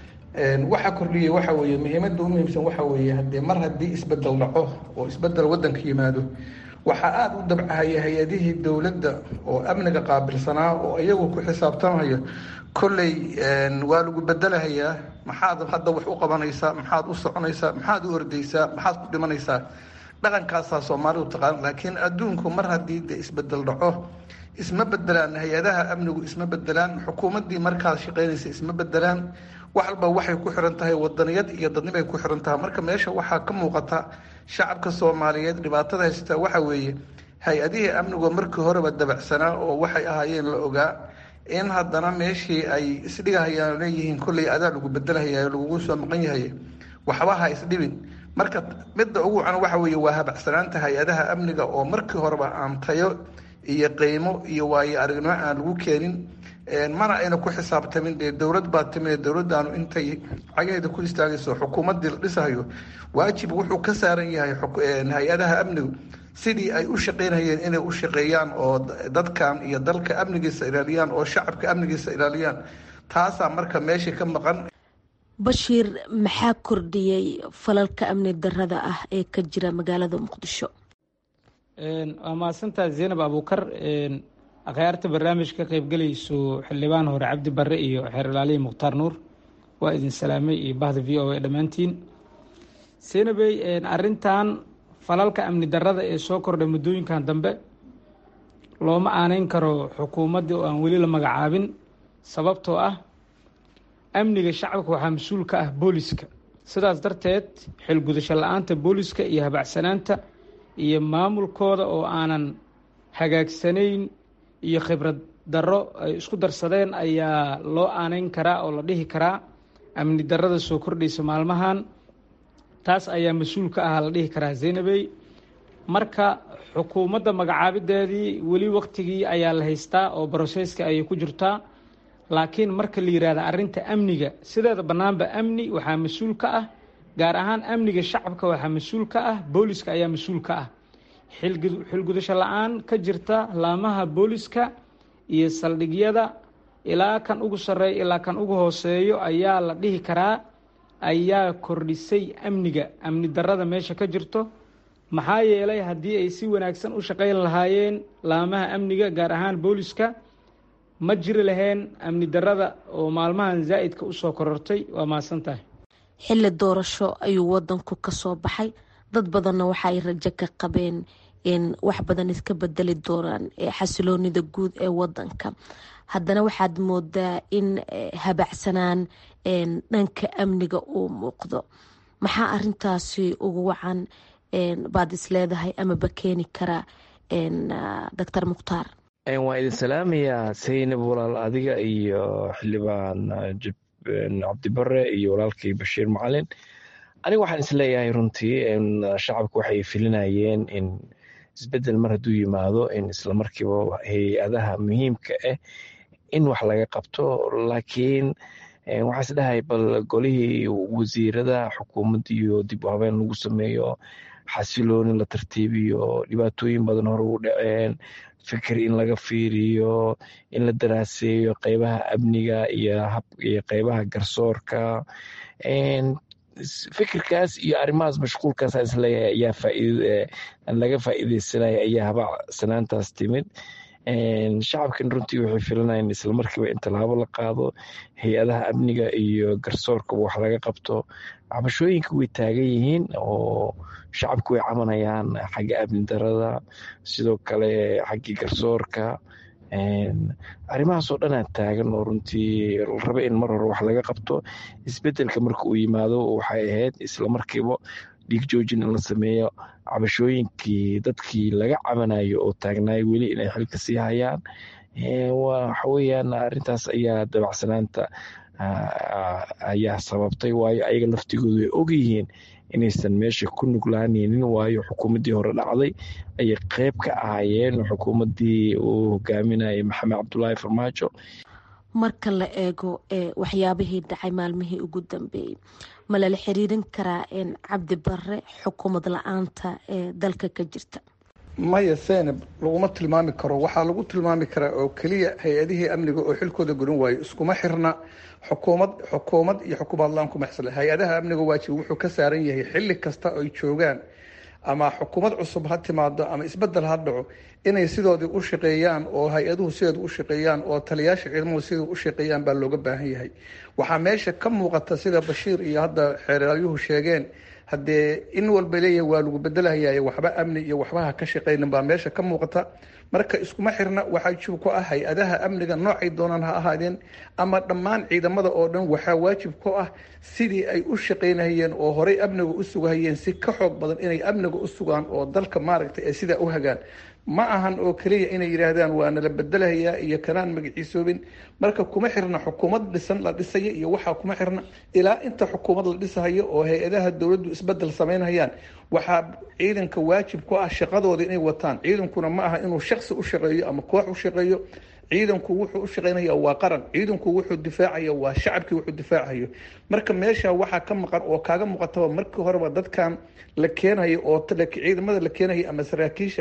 waxaa kordhiyey waxa weeye muhiimadda u muhiimsan waxa weeye haddee mar haddii isbeddel dhaco oo isbeddel waddanka yimaado waxaa aada u dabcahaya hay-adihii dowladda oo amniga qaabilsanaa oo iyagu ku xisaabtamayo kolley waa lagu bedelahayaa maxaad hadda wax u qabanaysaa maxaad u soconaysaa maxaad u ordaysaa maxaad ku dhimanaysaa dhaqankaasaa soomaalidu taqaan laakiin adduunku mar haddii de isbedel dhaco isma bedelaan hay-adaha amnigu isma bedelaan xukuumaddii markaas shaqaynaysa isma bedelaan wax walba waxay ku xiran tahay wadaniyad iyo dadnibay ku xiran tahay marka meesha waxaa ka muuqata shacabka soomaaliyeed dhibaatada haysta waxa weeye hay-adihii amnigu markii horeba dabacsanaa oo waxay ahaayeen la ogaa in haddana meeshii ay isdhigahayaan leeyihiin kolley adaa lagu bedelahaya lagugu soo maqan yahay waxba ha isdhibin marka midda ugu wacan waxa weeye waa habacsanaanta hay-adaha amniga oo markii horeba aan tayo iyo qiimo iyo waayo aragnimo aan lagu keenin mana ayna ku xisaabtamin dee dowlad baa timid dowladdaanu intay cagaheeda ku istaagayso xukuumaddii la dhisahayo waajib wuxuu ka saaran yahay hay-adaha amnigu sidii ay u shaqaynayeen inay u shaqeeyaan oo dadkan iyo dalka amnigiisa ilaaliyaan oo shacabka amnigiisa ilaaliyaan taasaa marka meeshii ka maqan bashiir maxaa kordhiyey falalka amni darada ah ee ka jira magaalada muqdisho waa mahadsantaa zaynab abuukar akhyaarta barnaamijka ka qaybgelayso xildhibaan hore cabdi barre iyo xeer ilaalihi mukhtaar nuur waa idin salaamay iyo bahda v o a dhammaantiin zaynabey arintan falalka amni darada ee soo kordhay muddooyinkan dambe looma aaneyn karo xukuumaddii oo aan weli la magacaabin sababtoo ah amniga shacabka waxaa mas-uul ka ah booliska sidaas darteed xilgudasho la-aanta booliska iyo habacsanaanta iyo maamulkooda oo aanan hagaagsanayn iyo khibrad darro ay isku darsadeen ayaa loo aaneyn karaa oo la dhihi karaa amni darada soo kordhaysa maalmahan taas ayaa mas-uul ka ah la dhihi karaa zaynabey marka xukuumadda magacaabideedii weli waktigii ayaa la haystaa oo brosesska ayay ku jirtaa laakiin marka la yidhaahda arrinta amniga sideeda bannaanba amni waxaa mas-uul ka ah gaar ahaan amniga shacabka waxaa mas-uul ka ah booliska ayaa mas-uul ka ah xilgudasho la-aan ka jirta laamaha booliska iyo saldhigyada ilaa kan ugu sarreeya ilaa kan ugu hooseeyo ayaa la dhihi karaa ayaa kordhisay amniga amni darada meesha ka jirto maxaa yeelay haddii ay si wanaagsan u shaqayn lahaayeen laamaha amniga gaar ahaan booliska ma jiri laheen amni darada oo maalmahan zaa'idka usoo korortay waa mahadsan tahay xilli doorasho ayuu wadanku ka soo baxay dad badanna waxa ay rajo ka qabeen in wax badan iska bedeli doonaan xasiloonida guud ee wadanka haddana waxaad moodaa in habacsanaan dhanka amniga uu muuqdo maxaa arintaasi ugu wacan baad is leedahay amaba keeni kara doctor mukhtaar waan idin salaamayaa saynab walaal adiga iyo xildhibaan cabdibare iyo walaalkii bashiir macalin aniga waxaan isleeyahay runtii shacabku waxay filinayeen in isbedel mar hadduu yimaado in islamarkiiba hay-adaha muhiimka ah in wax laga qabto laakiin waxaa isdhahay bal golihii wasiirada xukuumadda iyo dib u habeen lagu sameeyo xasilooni la tartiibiyo dhibaatooyin badan hore u dhaceen fikir in laga fiiriyo in la daraaseeyo qeybaha amniga iyo qeybaha garsoorka fikirkaas iyo arrimahaas mashquulkaas isleeyahay ayaa faaid laga faa'iideysanaya ayaa habacsanaantaas timid shacabkan runtii waxay filanayeen islamarkiiba in tallaabo la qaado hay-adaha amniga iyo garsoorkaba wax laga qabto cabashooyinka way taagan yihiin oo shacabku way cabanayaan xagga amni darada sidoo kale xaggii garsoorka arrimahaasoo dhanaa taagan oo runtii raba in mar hore wax laga qabto isbedelka marka uu yimaado waxay ahayd islamarkiiba dhiig joojin in la sameeyo cabashooyinkii dadkii laga cabanayo oo taagnaay weli inay xilka sii hayaan waxa weyaan arintaas ayaa dabacsanaanta ayaa sababtay waayo ayaga laftigoodu way ogyihiin inaysan meesha ku nuglaanaynin waayo xukuumaddii hore dhacday ayay qeyb ka ahaayeen xukuumaddii uu hogaaminayay maxamed cabdulaahi farmaajo marka la eego waxyaabihii dhacay maalmihii ugu dambeeyey ma lala xiriirin karaa cabdi bare xukuumad la-aanta ee dalka ka jirta maya senab laguma tilmaami karo waxaa lagu tilmaami karaa oo keliya hay-adihii amniga oo xilkooda gudan waayo iskuma xirna xukuumad xukuumad iyo xukuumad la-aan kuma xisla hay-adaha amniga waajib wuxuu ka saaran yahay xilli kasta ay joogaan ama xukuumad cusub ha timaado ama isbedel ha dhaco inay sidoodii u shaqeeyaan oo hay-aduhu sideedu u shaqeeyaan oo taliyaasha ciidamadu siduu u shaqeeyaan baa looga baahan yahay waxaa meesha ka muuqata sida bashiir iyo hadda xeeraalyuhu sheegeen haddee in walba leeyahay waa lagu bedelahayaye waxba amni iyo waxba ha ka shaqeynin baa meesha ka muuqata marka iskuma xirna waxaa jib ku ah hay-adaha amniga noocay doonaan ha ahaadeen ama dhammaan ciidamada oo dhan waxaa waajib ku ah sidii ay u shaqeynahayeen oo horey amniga u sugahayeen si ka xoog badan inay amniga u sugaan oo dalka maaragtay ay sidaa u hagaan ma ahan oo keliya inay yidhaahdaan waa nala bedelahayaa iyo kanaan magaciisoobin marka kuma xirna xukuumad dhisan la dhisaya iyo waxaa kuma xirna ilaa inta xukuumad la dhisahayo oo hay-adaha dowladdu isbedel samaynhayaan waxaa ciidanka waajib ku ah shaqadooda inay wataan ciidankuna ma aha inuu shaksi u shaqeeyo ama koox u shaqeeyo ciidanku wuxuu u shaqeynaya waa qaran ciidanku wuxuu difaacaya waa shacabkii wuxuu difaacayo marka meesha waxaa ka maqan oo kaaga muuqataba markii horeba dadkan la keenayo oo ciidamada la keenaya ama saraakiisha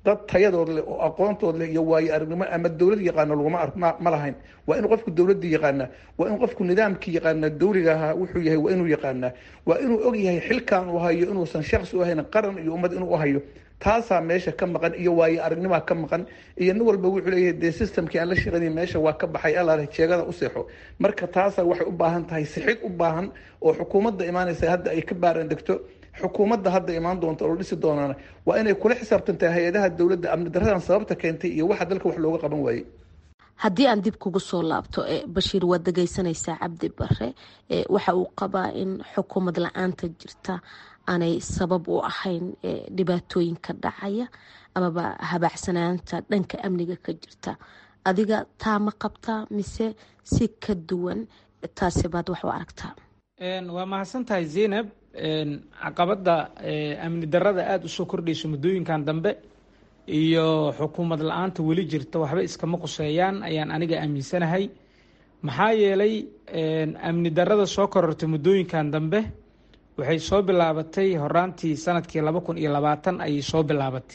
dad tayadood leh oo aqoontood leh iyo waayo aragnimo ama dowlad yaqaano laguma ark ma lahayn waa inuu qofku dowladii yaqaanaa waa inuu qofku nidaamkii yaqaanaa dowliga ahaa wuxuu yahay waa inuu yaqaanaa waa inuu og yahay xilkan uu hayo inuusan shaksi u ahayn qaran iyo ummad inuu hayo taasaa meesha ka maqan iyo waayo aragnimaa ka maqan iyo nin walba wuxuu leeyahay dee systemkii aan la shaqaynay meesha waa ka baxay alaale jeegada u seexo marka taasaa waxay u baahan tahay sixid u baahan oo xukuumadda imaanaysa hadda ay ka baaran degto xukuumadda hadda imaan doonta oo dhisi doonaan waa inay kula xisaabtantahay hay-adaha dowladda amni daradan sababta keentay iyo waxa dalka wax looga qaban waayey haddii aan dib kugu soo laabto bashiir waad dhegeysanaysaa cabdi bare waxa uu qabaa in xukuumad la-aanta jirta aanay sabab u ahayn dhibaatooyinka dhacaya amaba habaacsanaanta dhanka amniga ka jirta adiga taa ma qabtaa mise si ka duwan taasi baad wax u aragtaa waa mahadsan tahay zaynab caqabada amni darada aada usoo kordhayso muddooyinkan dambe iyo xukuumad la-aanta weli jirta waxba iskama quseeyaan ayaan aniga aaminsanahay maxaa yeelay amni darada soo korortay muddooyinkan dambe waxay soo bilaabatay horaantii sanadkii laba kun iyo labaatan ayay soo bilaabatay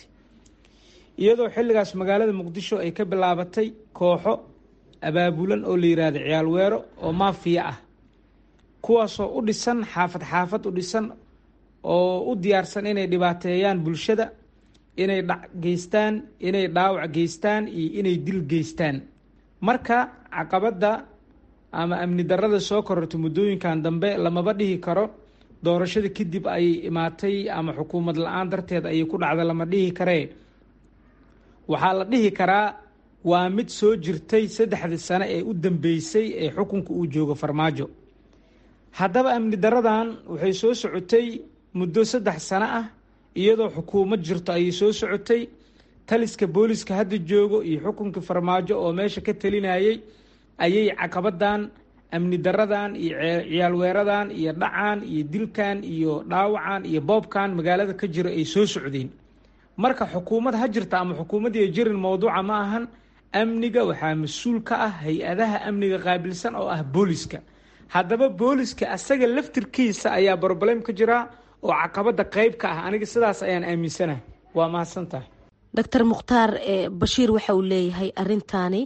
iyadoo xilligaas magaalada muqdisho ay ka bilaabatay kooxo abaabulan oo la yiraahdo ciyaal weero oo maafiya ah kuwaasoo u dhisan xaafad xaafad u dhisan oo u diyaarsan inay dhibaateeyaan bulshada inay dhac geystaan inay dhaawac geystaan iyo inay dil geystaan marka caqabadda ama amni darada soo korortay muddooyinkan dambe lamaba dhihi karo doorashada kadib ayay imaatay ama xukuumad la-aan darteed ayay ku dhacda lama dhihi karee waxaa la dhihi karaa waa mid soo jirtay saddexdii sane ee u dambeysay ee xukunka uu joogo farmaajo haddaba amni daradan waxay soo socotay muddo saddex sano ah iyadoo xukuumad jirto ayay soo socotay taliska booliska hadda joogo iyo xukunkii farmaajo oo meesha ka talinayay ayay caqabadan amni daradan iyo ciyaal weeradan iyo dhacan iyo dilkan iyo dhaawacan iyo boobkan magaalada ka jiro ay soo socdeen marka xukuumad ha jirta ama xukuumadii jirin mowduuca ma ahan amniga waxaa mas-uul ka ah hay-adaha amniga qaabilsan oo ah booliska haddaba booliska asaga laftirkiisa ayaa broblem ka jira oo caqabada qeyb ka ah aniga sidaas ayaan aaminsanahay waa mahadsan tahay doctor mukhtaar bashiir waxa uu leeyahay arintaani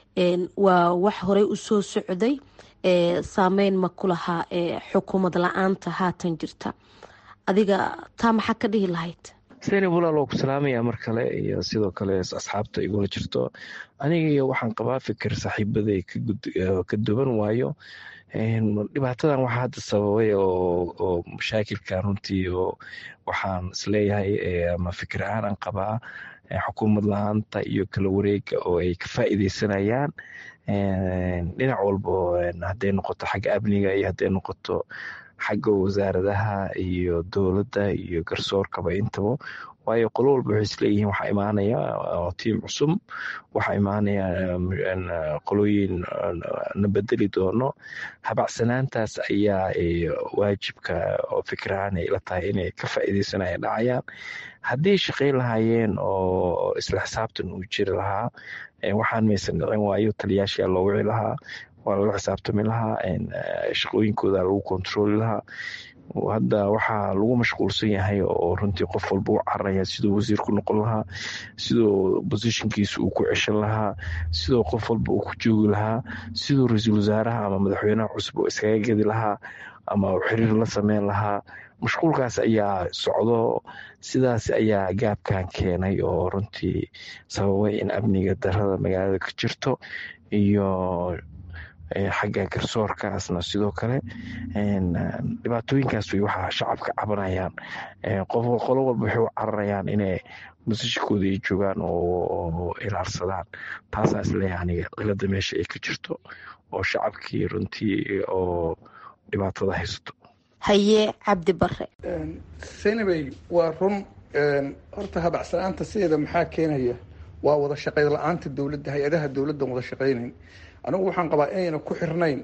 waa wax horey usoo socday saameyn ma ku lahaa xukuumad la-aanta haatan jirta adiga taa maxaa ka dhihi lahayd seni walaal oo ku salaamaya mar kale iyo sidoo kale asxaabta igula jirto aniga waxaan qabaa fikir saaxiibaday ka duwan waayo dhibaatadan waxaa hadda sababay oo mashaakilkan runtii oo waxaan isleeyahay ama fikir ahaan aan qabaa xukuumad la-aanta iyo kala wareega oo ay ka faa'iideysanayaan dhinac walba hadday noqoto xagga amniga iyo hadday noqoto xagga wasaaradaha iyo dowladda iyo garsoorkaba intaba waayo qolo walba waxay isleeyihiin waxaa imaanaya tiim cusub waxaa imaanaya qolooyin na bedeli doono habacsanaantaas ayaa waajibka oo fikirahaan ay la tahay inay ka faa'iideysanaya dhacayaan haddii shaqayn lahaayeen oo isla xisaabtan uu jiri lahaa waxaan maysan dhicin waayo taliyaashaa loo wici lahaa waa lala xisaabtami lahaa shaqooyinkooda lagu kontrooli lahaa hadda waxaa lagu mashquulsan yahay oo runtii qof walba u cararaya siduu wasiir ku noqon lahaa siduu bosishinkiisa uu ku ceshan lahaa siduu qof walba uu ku joogi lahaa siduu ra-iisul wasaaraha ama madaxweynaha cusub oo iskaga gedi lahaa ama xiriir la sameyn lahaa mashquulkaas ayaa socdo sidaas ayaa gaabkan keenay oo runtii sababay in amniga darada magaalada ka jirto iyo xagga garsoorkaasna sidoo kale dhibaatooyinkaas way waxaa shacabka cabanayaan qolo walba waxay u cararayaan inay musishikooda ay joogaan oo ilaarsadaan taasaa isleeyahay aniga cilada meesha ay ka jirto oo shacabkii runtii oo dhibaatada haysato haye cabdi bare senabey waa run horta habacsanaanta sideeda maxaa keenaya waa wada shaqayn la-aanta dowladda hay-adaha dowladdan wada shaqaynayn anigu waxaan qabaa inayna ku xirnayn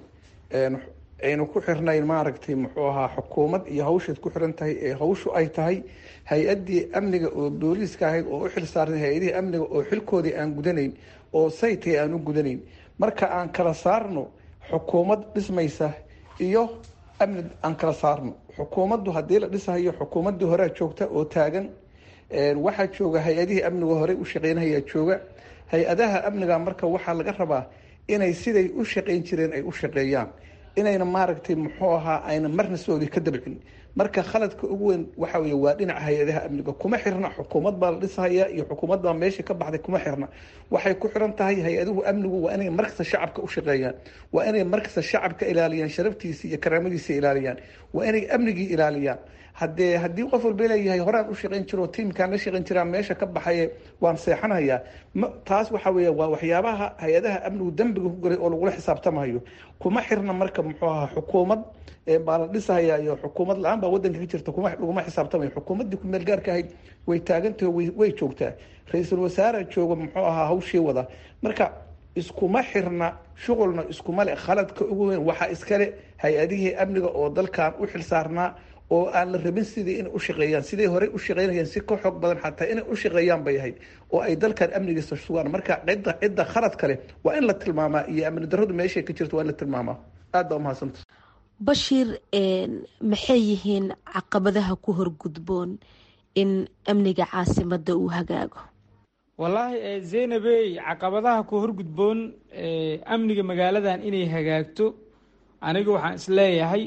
ayna ku xirnayn maaragtay muxuu ahaa xukuumad iyo hawshaad ku xiran tahay ee hawshu ay tahay hay-addii amniga oo booliiska ahayd oo u xil saarnay hay-adihii amniga oo xilkoodii aan gudanayn oo saytay aan u gudanayn marka aan kala saarno xukuumad dhismaysa iyo amni aan kala saarno xukuumaddu haddii la dhisahayo xukuumaddii horea joogta oo taagan waxaa jooga hay-adihii amniga horey u shaqeynayaa jooga hay-adaha amniga marka waxaa laga rabaa inay siday u shaqeyn jireen ay u shaqeeyaan inayna maaragtay muxuu ahaa ayna marna soodi ka dabcin marka khaladka ugu weyn waxa wey waa dhinaca hay-adaha amniga kuma xirna xukuumad baa la dhisahaya iyo xukuumad baa meesha ka baxday kuma xirna waxay ku xiran tahay hay-aduhu amnigu waa inay markasta shacabka u shaqeeyaan waa inay markasta shacabka ilaaliyaan sharaftiisa iyo karaamadiisa ilaaliyaan waa inay amnigii ilaaliyaan hadee haddii qof walba leeyahay horaan u shaqeyn jiro tiimkaan la shaqeyn jiraa meesha ka baxaye waan seexanayaa taas waxa wey waa waxyaabaha hay-adaha amnigu dembiga ku galay oo lagula xisaabtamayo kuma xirna marka muxuu ahaa xukuumad baa la dhisahaya iyo xukuumad la-aan baa wadanka ka jirta laguma xisaabtamayo xukuumaddii kumeel gaarka ahayd way taagantaho way joogtaa ra-iisul wasaare jooga muxuu ahaa hawshii wada marka iskuma xirna shuqulna iskuma le khaladka ugu weyn waxaa iskale hay-adihii amniga oo dalkan u xilsaarnaa oo aan la rabin sidii inay u shaqeeyaan siday horey u shaqeynayeen si ka xoog badan xataa inay u shaqeeyaan bay ahayd oo ay dalkan amnigiisa sugaan marka cidda cidda khalad kale waa in la tilmaamaa iyo amni darradu meeshay ka jirto waa in la tilmaamaa aad baa umahadsanta bashiir maxay yihiin caqabadaha ku horgudboon in amniga caasimada uu hagaago wallaahi zaynabey caqabadaha ku horgudboon amniga magaaladan inay hagaagto aniga waxaan isleeyahay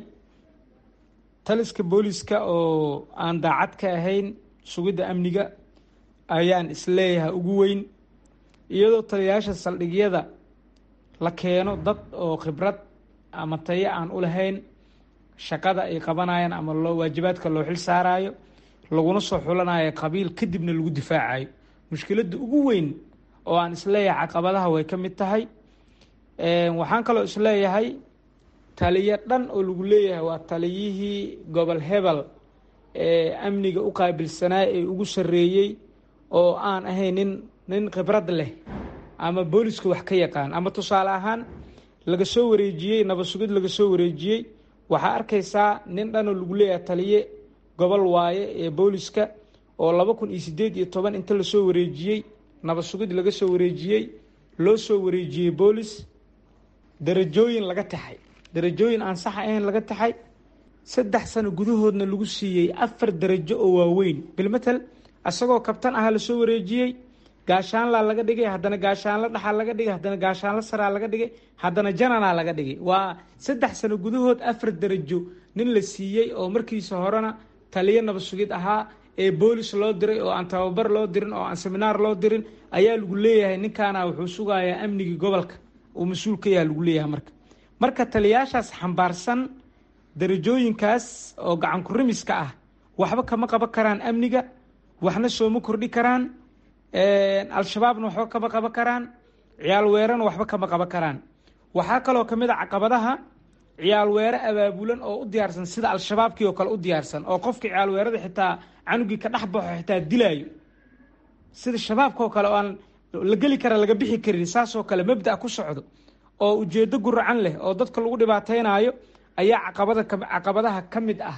taliska booliska oo aan daacad ka ahayn sugidda amniga ayaan isleeyahay ugu weyn iyadoo taliyayaasha saldhigyada la keeno dad oo khibrad ama tayo aan u lahayn shaqada ay qabanayaan ama loo waajibaadka loo xil saarayo laguna soo xulanayo qabiil kadibna lagu difaacayo mushkiladda ugu weyn oo aan isleeyahay caqabadaha way ka mid tahay waxaan kaloo isleeyahay taliyo dhan oo lagu leeyahay waa taliyihii gobol hebel ee amniga u qaabilsanaa ee ugu sarreeyey oo aan ahayn nin nin khibrad leh ama booliska wax ka yaqaan ama tusaale ahaan laga soo wareejiyey nabad sugid laga soo wareejiyey waxaa arkaysaa nin dhan oo lagu leeyahay taliye gobol waaye ee booliska oo laba kun iyo sideed iyo toban inta lasoo wareejiyey nabad sugid laga soo wareejiyey loo soo wareejiyey boolis darajooyin laga taxay darajooyin aan sax ahayn laga taxay saddex sano gudahoodna lagu siiyey afar darajo oo waaweyn bilmatel isagoo kabtan aha lasoo wareejiyey gaashaanlaa laga dhigay haddana gaashaanla dhaxaa laga dhigay haddana gaashaanla saraa laga dhigay haddana jananaa laga dhigay waa saddex sano gudahood afar darajo nin la siiyey oo markiisa horena taliyo nabad sugid ahaa ee boolis loo diray oo aan tababar loo dirin oo aan seminaar loo dirin ayaa lagu leeyahay ninkaana wuxuu sugayaa amnigii gobolka uu mas-uul ka yaha lagu leeyahay marka marka taliyaashaas xambaarsan darajooyinkaas oo gacan kurimiska ah waxba kama qaban karaan amniga waxna sooma kordhi karaan al-shabaabna waxba kama qaban karaan ciyaal weerana waxba kama qaban karaan waxaa kaloo kamid a caqabadaha ciyaal weere abaabulan oo u diyaarsan sida al-shabaabkii oo kale u diyaarsan oo qofka ciyaal weerada xitaa canugii ka dhex baxo xitaa dilaayo sida shabaabka oo kale oo aan la geli kara laga bixi karin saasoo kale mabda ku socdo oo ujeedo guracan leh oo dadka lagu dhibaateynayo ayaa caqabada caqabadaha ka mid ah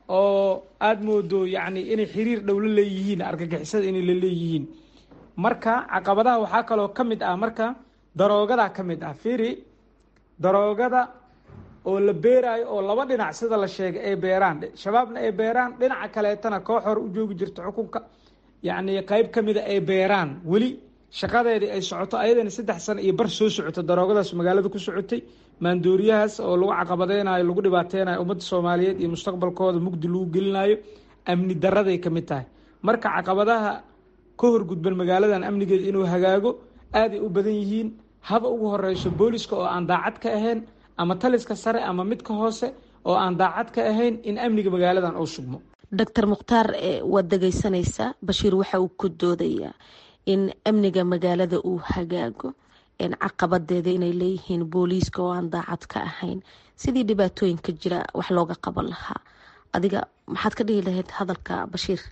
oo aada moodo yacni inay xiriir dhow la leeyihiin argagixisada inay la leeyihiin marka caqabadaha waxaa kaloo ka mid ah marka daroogadaa ka mid ah firi daroogada oo la beeraayo oo laba dhinac sida la sheegay ay beeraan shabaabna ay beeraan dhinaca kaleetana koox hore u joogi jirto xukunka yacni qeyb ka mida ay beeraan weli shaqadeedii ay socoto ayadana saddex sano iyo bar soo socoto daroogadaas magaalada ku socotay maandooriyahaas oo lagu caqabadeynayo lagu dhibaateynayo ummadda soomaaliyeed iyo mustaqbalkooda mugdi lagu gelinayo amni daraday ka mid tahay marka caqabadaha ka horgudban magaaladan amnigeeda inuu hagaago aaday u badan yihiin haba ugu horeyso booliska oo aan daacad ka ahayn ama taliska sare ama midka hoose oo aan daacad ka ahayn in amniga magaaladan uu sugmo doctor mukhtaar waad dhegeysanaysaa bashiir waxa uu ku doodayaa in amniga magaalada uu hagaago caqabadeeda inay leeyihiin booliiska oo aan daacad ka ahayn sidii dhibaatooyinka jira wax looga qaban lahaa adiga maxaad ka dhihi lahayd hadalka bashiir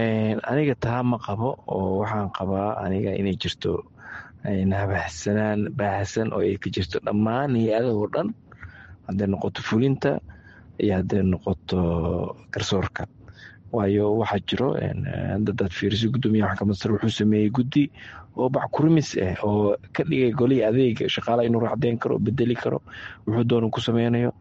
aniga taa ma qabo oo waxaan qabaa aniga inay jirto habahsanaan baahsan oo ay ka jirto dhammaan hay-adahoo dhan hadday noqoto fulinta iyo hadday noqoto garsoorka waayo waxaa jiro dadaad fiiriso gudoomiyaha maxkamad sare wuxuu sameeyey guddi oo backurimis ah oo ka dhigay golihii adeega shaqaalaha inuu racdeyn karo bedeli karo wuxuu doona ku sameynayo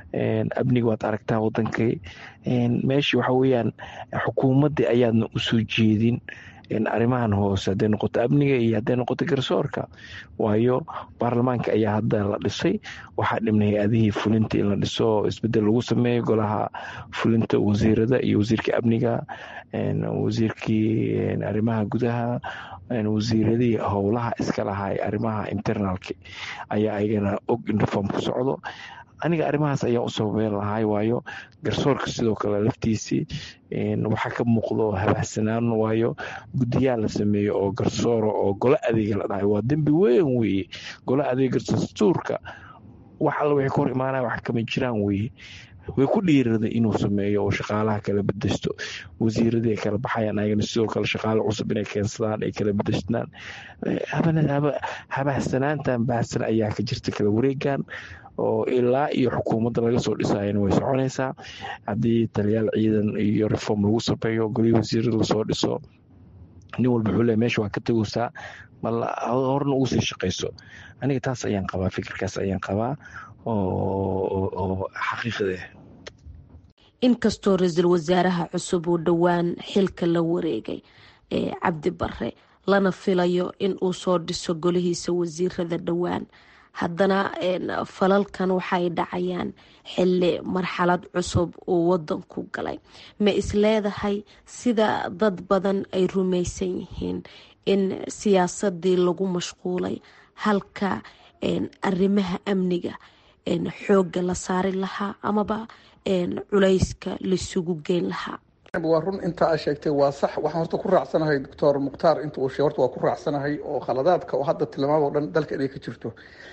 amniga waad aragtaa wadankay meeshii waxa weeyaan xukuumaddii ayaadna usoo jeedin arrimahan hoose hadday noqoto amniga iyo hadday noqoto garsoorka waayo baarlamaanka ayaa hadda la dhisay waxaa dhibna hay-adihii fulinta in la dhiso isbedel lagu sameeyo golaha fulinta wasiirada iyo wasiirka amniga wasiirkii arrimaha gudaha wasiiradii howlaha iska lahaa arrimaha internalka ayaa ayagana og in reform ku socdo aniga arrimahaas ayaa u sababeyn lahay waayo garsoorka sidoo kale laftiisii waxaa ka muuqdo habahsanaan waayo guddiyaal la sameeyo oo garsooro oo golo adeega la dhahay waa dembi weyn weeye golo adeega dastuurka wax alla waxay ka hor imaanaya wax kama jiraan weeye way ku dhiiraday inuu sameeyo oo shaqaalaha kala bedeshto wasiiradii ay kala baxayaan ayagana sidoo kale shaqaale cusub inay keensadaan ay kala bedeshtaan habahsanaantan bahsan ayaa ka jirta kala wareegan oo ilaa iyo xukuumadda laga soo dhisayana way soconaysaa haddii taliyaal ciidan iyo reform lagu sameeyo golihii wasiirada lasoo dhiso nin walba wuxuu le meesha waa ka tegaysaa mal horna ugu sii shaqayso aniga taas ayaan qabaa fikirkaas ayaan qabaa oo xaqiiqda inkastoo ra-iisul wasaaraha cusub uu dhowaan xilka la wareegay ee cabdi bare lana filayo in uu soo dhiso golihiisa wasiirada dhowaan haddana falalkan waxay dhacayaan xili marxalad cusub uu wadanku galay ma isleedahay sida dad badan ay rumaysan yihiin in siyaasadii lagu mashquulay halka arrimaha amniga xoogga la saari lahaa amaba culayska laisugu geyn lahaa waa run inta aa sheegtay waa sax waxaan horta ku raacsanahay doctor mukhtaar inta uu sheeg horta waa ku raacsanahay oo khaladaadka oo hadda tilmaam oo dhan dalka inay ka jirto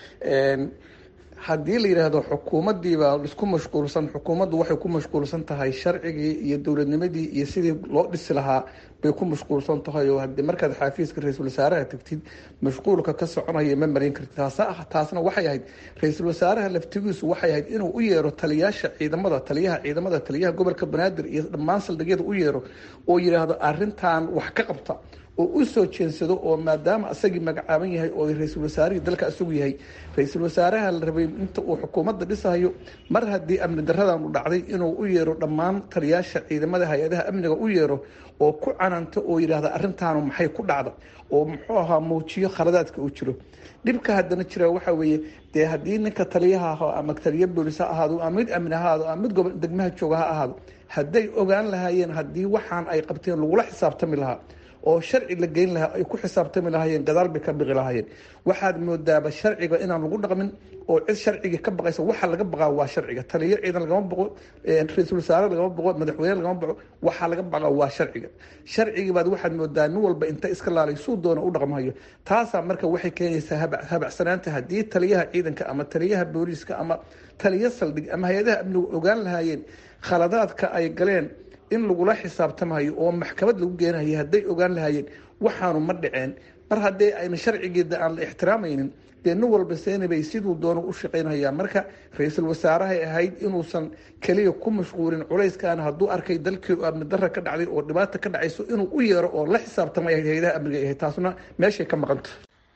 haddii la yidhaahdo xukuumaddiibaa isku mashquulsan xukuumaddu waxay ku mashquulsan tahay sharcigii iyo dowladnimadii iyo sidii loo dhisi lahaa bay ku mashquulsan tahay oo hadii markaad xaafiiska ra-iisul wasaaraha tagtid mashquulka ka soconaya ma marin kartid taas taasna waxay ahayd ra-iisul wasaaraha laftigiisu waxay ahayd inuu u yeero taliyaasha ciidamada taliyaha ciidamada taliyaha gobolka banaadir iyo dhammaan saldhigyada u yeero oo yidhaahdo arintan wax ka qabta oo u soo jeensado oo maadaama asagii magacaaban yahay oo ra-iisul wasaarihii dalka isagu yahay ra-iisul wasaaraha la rabay inta uu xukuumadda dhisayo mar haddii amni daradan u dhacday inuu u yeero dhammaan taliyaasha ciidamada hay-adaha amniga u yeero oo ku cananto oo yidhaahda arrintaanu maxay ku dhacda oo muxuu ahaa muujiyo khaladaadka uu jiro dhibka haddana jira waxa weeye dee haddii ninka taliyaha aho ama taliya boolis ha ahaado ama mid amni ha ahaado ama mid gobo degmaha jooga ha ahaado hadday ogaan lahaayeen haddii waxaan ay qabteen lagula xisaabtami lahaa oo sharci la geyn lahaa ay ku xisaabtami lahaayeen gadaal bay ka biqi lahaayeen waxaad moodaaba sharciga inaan lagu dhaqmin oo cid sharcigii ka baqaysa waxa laga baqaa waa sharciga taliyo ciidan lagama baqo ra-iisul wasaare lagama baqo madaxweyne lagama baqo waxaa laga baqaa waa sharciga sharcigii baad waxaad moodaa nin walba inta iska laalay suu doona u dhaqmayo taasaa marka waxay keenaysaa habacsanaanta haddii taliyaha ciidanka ama taliyaha booliiska ama taliyo saldhig ama hay-adaha amnigu ogaan lahaayeen khaladaadka ay galeen in lagula xisaabtamayo oo maxkamad lagu geenayo hadday ogaan lahaayeen waxaanu ma dhaceen mar haddii ayna sharcigeeda aan la ixtiraamaynin dee nin walba seenabay siduu doono u shaqaynhayaa marka ra-iisul wasaarahay ahayd inuusan keliya ku mashquulin culayskan hadduu arkay dalkii amni dara ka dhacday oo dhibaata ka dhacayso inuu u yeero oo la xisaabtamay hay-adaha amniga ahayd taasna meeshay ka maqanta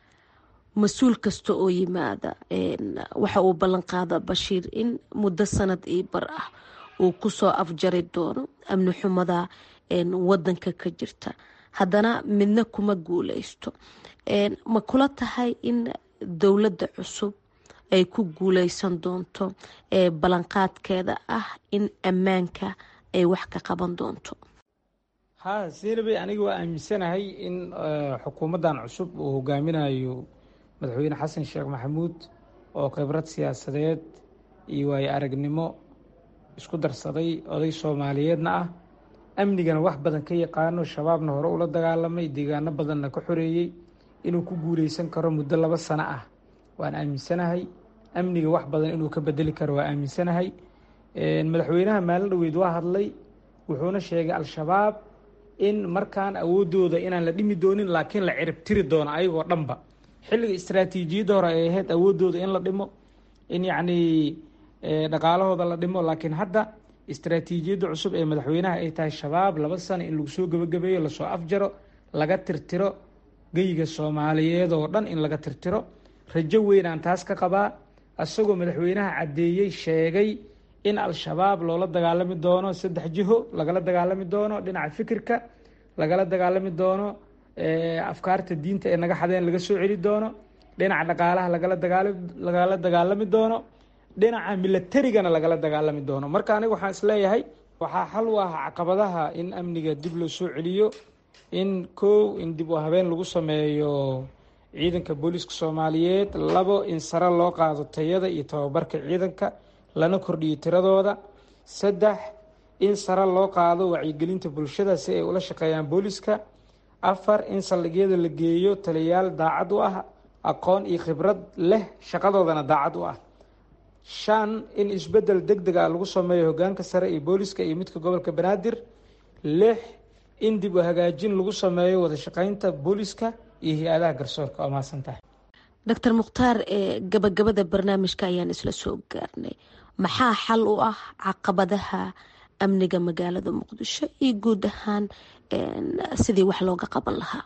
mas-uul kasta oo yimaada waxa uu ballan qaada bashiir in muddo sanad io bar ah uu kusoo afjari doono amni xumada wadanka ka jirta haddana midna kuma guuleysto ma kula tahay in dowladda cusub ay ku guuleysan doonto ballanqaadkeeda ah in ammaanka ay wax ka qaban doonto ha seenabey aniga waa aaminsanahay in xukuumaddan cusub uu hogaaminayo madaxweyne xasan sheekh maxamuud oo khibrad siyaasadeed iyo waayo aragnimo isku darsaday oday soomaaliyeedna ah amnigana wax badan ka yaqaano shabaabna hore ula dagaalamay deegaano badanna ka xoreeyey inuu ku guuleysan karo muddo laba sano ah waan aaminsanahay amniga wax badan inuu ka bedeli karo waa aaminsanahay madaxweynaha maalin dhaweyd waa hadlay wuxuuna sheegay al-shabaab in markaan awoodooda inaan la dhimi doonin laakiin la cirib tiri doono ayagoo dhanba xilliga istraatiijiyadda hore ay ahayd awoodooda in la dhimo in yacnii dhaqaalahooda la dhimo laakiin hadda istraatiijiyadda cusub ee madaxweynaha ay tahay shabaab laba sano in lagu soo gebagabeeyo lasoo afjaro laga tirtiro geyiga soomaaliyeed oo dhan in laga tirtiro rajo weyn aan taas ka qabaa isagoo madaxweynaha caddeeyey sheegay in al-shabaab loola dagaalami doono saddex jiho lagala dagaalami doono dhinaca fikirka lagala dagaalami doono afkaarta diinta ee naga xadeen laga soo celi doono dhinaca dhaqaalaha lagala dagaal lagala dagaalami doono dhinaca milatarigana lagala dagaalami doono marka aniga waxaan isleeyahay waxaa xal u ah caqabadaha in amniga dib loo soo celiyo in kow in dib u habeen lagu sameeyo ciidanka booliiska soomaaliyeed labo in sare loo qaado tayada iyo tababarka ciidanka lana kordhiyo tiradooda saddex in sare loo qaado wacyigelinta bulshada si ay ula shaqeeyaan booliiska afar in saldhigyada la geeyo taliyayaal daacad u ah aqoon iyo khibrad leh shaqadoodana daacad u ah shan in isbedel deg deg ah lagu sameeyo hogaanka sare iyo booliiska iyo midka gobolka banaadir lix in dib u hagaajin lagu sameeyo wada shaqeynta booliiska iyo hay-adaha garsoorka waa mahadsan tahay doctor mukhtaar gabagabada barnaamijka ayaan isla soo gaarnay maxaa xal u ah caqabadaha amniga magaalada muqdisho iyo guud ahaan sidii wax looga qaban lahaa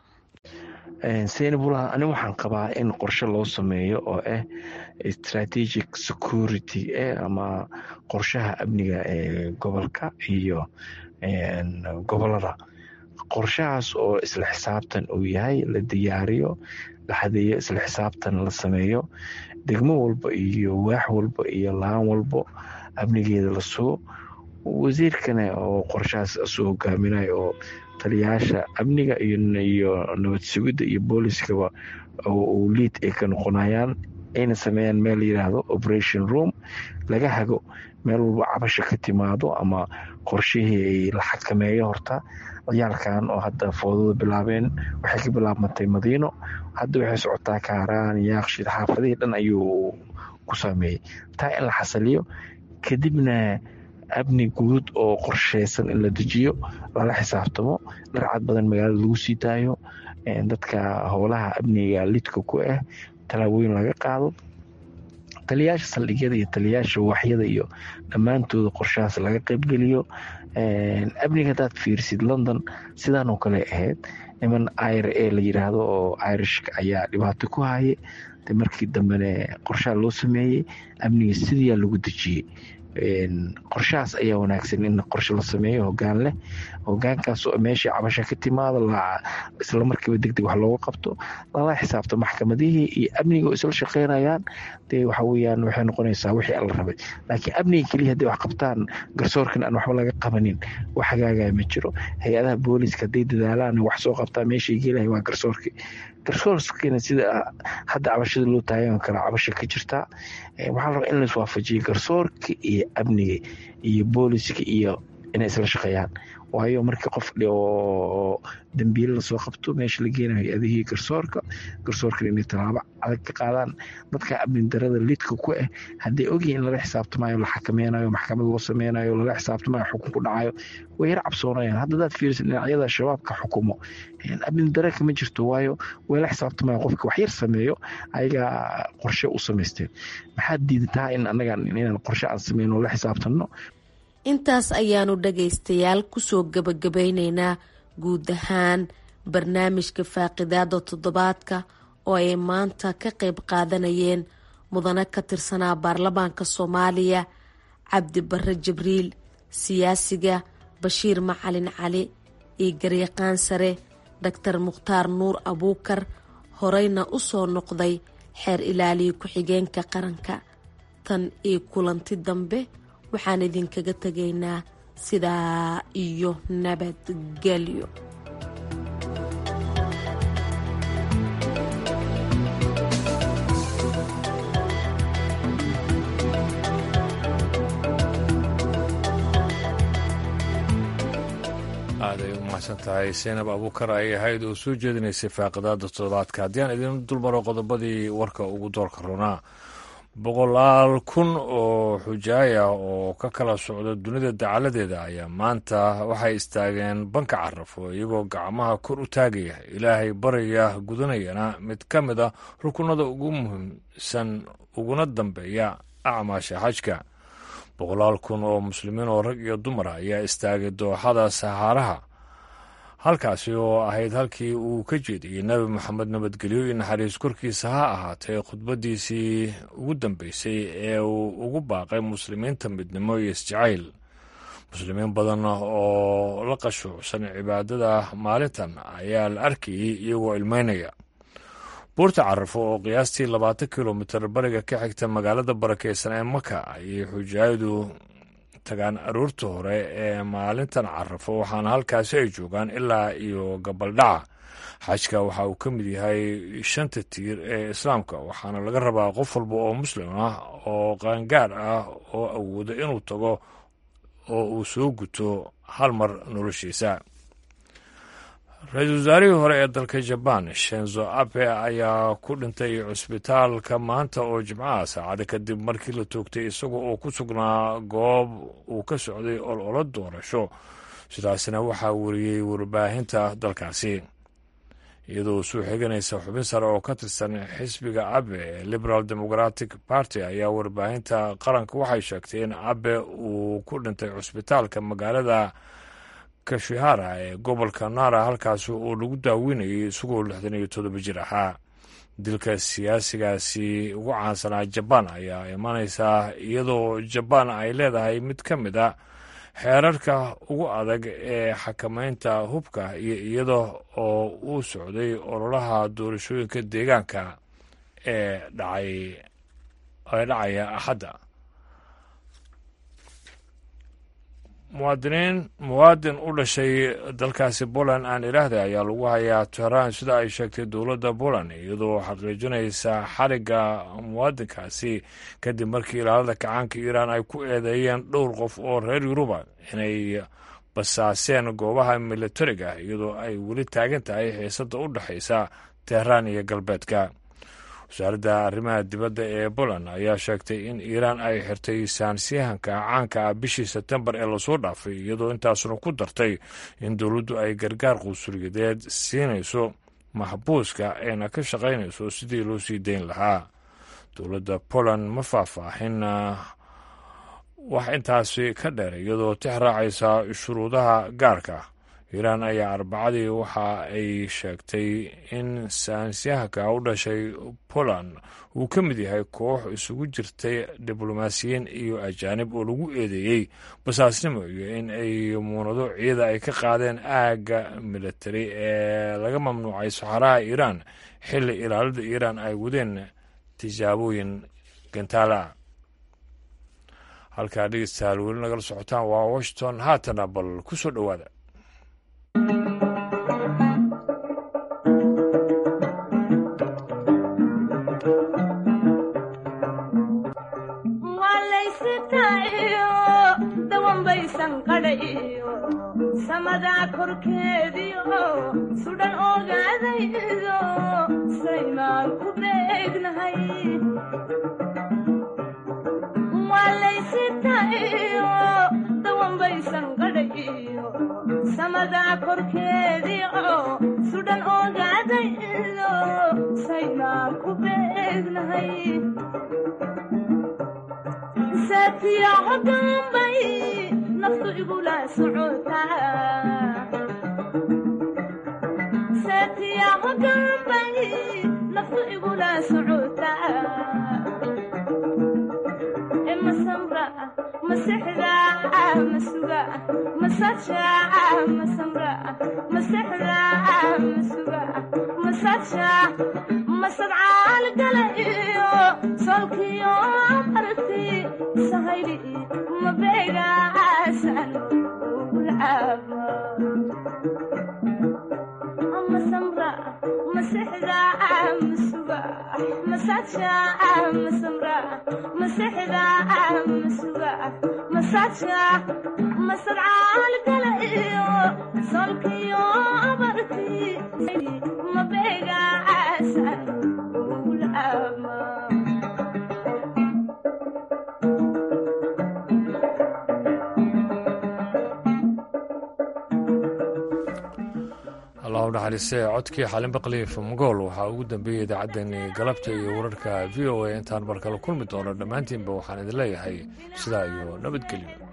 senabula ani waxaan qabaa in qorshe loo sameeyo oo ah strategic security ama qorshaha amniga ee gobolka iyo gobolada qorshahaas oo isla xisaabtan uu yahay la diyaariyo la xadeeyo isla xisaabtan la sameeyo degmo walba iyo waax walba iyo laan walbo amnigeeda la sugo wasiirkana oo qorshahaas isu hogaaminayo oo taliyayaasha amniga iyo nabad sugidda iyo booliskaba uu liid ay ka noqonayaan ayna sameeyaan meel layiraahdo operation room laga hago meel walba cabasha ka timaado ama qorshihii la xakameeyo horta ciyaalkan oo hadda foodada bilaabeen waxay ka bilaabmatay madiino hadda waxay socotaa kaaraan yaaqshid xaafadihii dhan ayuu ku saameeyey taa in la xasaliyo kadibna amni guud oo qorsheysan in la dejiyo lala xisaabtamo dharcad badan magaalada lagu sii daayo dadka howlaha amniga lidka ku ah tallaabooyin laga qaado taliyayaasha saldhigyada iyo taliyayaasha waaxyada iyo dhammaantooda qorshahaas laga qaybgeliyo amniga hadaad fiirsid london sidaan oo kale ahayd niman ir a la yiraahdo oo irishka ayaa dhibaato ku haye de markii dambene qorshaha loo sameeyey amniga sidiyaa lagu dejiyey qorshahaas ayaa wanaagsan in qorshe la sameeyo hogaan leh hogaankaas meeshii cabasha ka timaado islamarkiiba degdeg wax looga qabto lala xisaabto maxkamadihii iyo amniga oo isla shaqeynayaan dee waxa weyaan waxay noqonaysaa wixii alla rabay laakiin amniga keliya hadday wax qabtaan garsoorkan aan waxba laga qabanin wax hagaagaya ma jiro hay-adaha booliiska hadday dadaalaan wax soo qabtaa meeshay geelahay waa garsoorkii garsoorkiina sida hadda cabashada loo taagan kara cabasha ka jirtaa waxaa la rabaa in lais waafajiyo garsoorka iyo amniga iyo booliska iyo inay isla shaqeeyaan waayo markii qof oo dambiile lasoo qabto meesha la geenayo hay-adihii garsoorka garsoorkana inay tallaabo adag ka qaadaan dadka amni darada lidka ku ah hadday ogyihin in lala xisaabtamayo la xakameynayo maxkamad loo sameynayo lala xisaabtamayo xukun ku dhacayo way yar cabsoonayaan hadda hadaad fiirisid dhinacyada shabaabka xukumo amni dare kama jirto waayo way la xisaabtamayo qofka wax yar sameeyo ayagaa qorshe u samaysteen maxaad diidataa in anaga inaan qorshe aan sameyno la xisaabtanno intaas ayaanu dhagaystayaal kusoo gabagabeyneynaa guud ahaan barnaamijka faaqidaada toddobaadka oo ay maanta ka qayb qaadanayeen mudane ka tirsanaa baarlamaanka soomaaliya cabdi bare jibriil siyaasiga bashiir macalin cali iyo garyaqaan sare doctor mukhtaar nuur abuukar horeyna u soo noqday xeer ilaaliya ku-xigeenka qaranka tan iyo kulanti dambe waxaan idinkaga tegaynaa sidaa iyo nabadgelyo aaday u mahadsan tahay seenab abuukar ay ahayd oo soo jeedinaysay faaqidaada toddobaadka haddii aan idin dulmaro qodobadii warka ugu doorka runaa boqolaal kun oo xujaaya oo ka kala socda dunida dacaladeeda ayaa maanta waxay istaageen banka carafo iyagoo gacmaha kor u taagaya ilaahay baraya gudanayana mid ka mid a rukunada ugu muhiimsan uguna dambeeya acmaasha xajka boqolaal kun oo muslimiin oo rag iyo dumar ayaa istaagay dooxada sahaaraha halkaasi oo ahayd halkii uu ka jeediyey nebi moxamed nabadgelyo iyo naxariis korkiisa ha ahaatee khudbaddiisii ugu dambeysay ee uu ugu baaqay muslimiinta midnimo iyo isjacayl muslimiin badan oo la qashuucsan cibaadada maalintan ayaa la arkayey iyagoo ilmeynaya buurta carafo oo qiyaastii labaatan kilomitir bariga ka xigta magaalada barakeysan ee maka ayay xujaayadu tagaan aroorta hore ee maalintan carafo waxaana halkaasi ay joogaan ilaa iyo gabaldhaca xajka waxa uu ka mid yahay shanta tiir ee islaamka waxaana laga rabaa qof walba oo muslim ah oo qaangaar ah oo awooda inuu tago oo uu soo guto hal mar noloshiisa ra-iisul wasaarihii hore ee dalka jabaan shenzo abe ayaa ku dhintay cusbitaalka maanta oo jimcaha saacada kadib markii la toogtay isaga oo ku sugnaa goob uu ka socday ololo doorasho sidaasna waxaa wariyey warbaahinta dalkaasi iyadoo soo xiganaysa xubin sare oo ka tirsan xisbiga abe ee liberal democratic party ayaa warbaahinta qaranka waxay sheegtay in abe uu ku dhintay cusbitaalka magaalada kashihara ee gobolka nara halkaasi oo lagu daaweynayay isagoo lixdan iyo toddoba jir ahaa dilka siyaasigaasi ugu caansanaa jabaan ayaa imanaysaa iyadoo jabaan ay leedahay mid ka mid a xeerarka ugu adag ee xakameynta hubka iyo iyada oo uu socday ololaha doorashooyinka deegaanka ee dhacay ee dhacaya axadda muwaadiniin muwaadin u dhashay dalkaasi poland aan idhaahda ayaa lagu hayaa tehraan sida ay sheegtay dowladda poland iyadoo xaqiijinaysa xarigga muwaadinkaasi kadib markii ilaalada kacaanka iiraan ay ku eedeeyeen dhowr qof oo reer yuruba inay basaaseen goobaha militariga iyadoo ay weli taagan tahay xiisadda u dhexaysa tehraan iyo galbeedka wasaaradda arrimaha dibadda ee poland ayaa sheegtay in iiraan ay xirtay saansiyahanka caanka ah bishii sebtembar ee lasoo dhaafay iyadoo intaasuna ku dartay in dowladdu ay gargaar quusuliyadeed siinayso maxbuuska ayna ka shaqaynayso sidii loo sii dayn lahaa dowladda poland ma faahfaahin wax intaasi ka dheer iyadoo tix raacaysa shuruudaha gaarka iiraan ayaa arbacadii waxa ay sheegtay in saansiyahanka u dhashay poland uu ka mid yahay koox isugu jirtay diblomaasiyiin iyo ajaanib oo lagu eedeeyey basaasnimo iyo in ay muunado ciida ay ka qaadeen aagga militari ee laga mamnuucay saxaraha iiraan xilli ilaalada iiraan ay wadeen tijaabooyin gantaala halkaa dhegeystayaal weli nagala socotaan waa washington haatana bal ku soo dhowaada samadaa korkeediio sudhan ogaadaydo saymaan ku beegnahay waalaysitayo dawanbaysan qadhayo samadaa korkeediio sudhan ogaadaydo saymaan ku beegnahay saatiyaco dambay naftu igula socotasaatiyaco dambay naftu igula socotaa masamra masexda masuga masaja masamra masexda masuga masaja masadcaal gala iyo solkiyo marti sahayli mabeegaasan ugulcaaba masamra masexda masuga masaja masamra masexda masuga masaja masadcaal gala iyo solkiyo marti mabeegaasan ugulcaaba allahu naxariiste codkii xalin baqli famagool waxaa ugu dambeeyey idaacaddani galabta iyo wararka v o a intaan markale kulmi doono dhammaantiinba waxaan idin leeyahay sidaa iyo nabadgelyo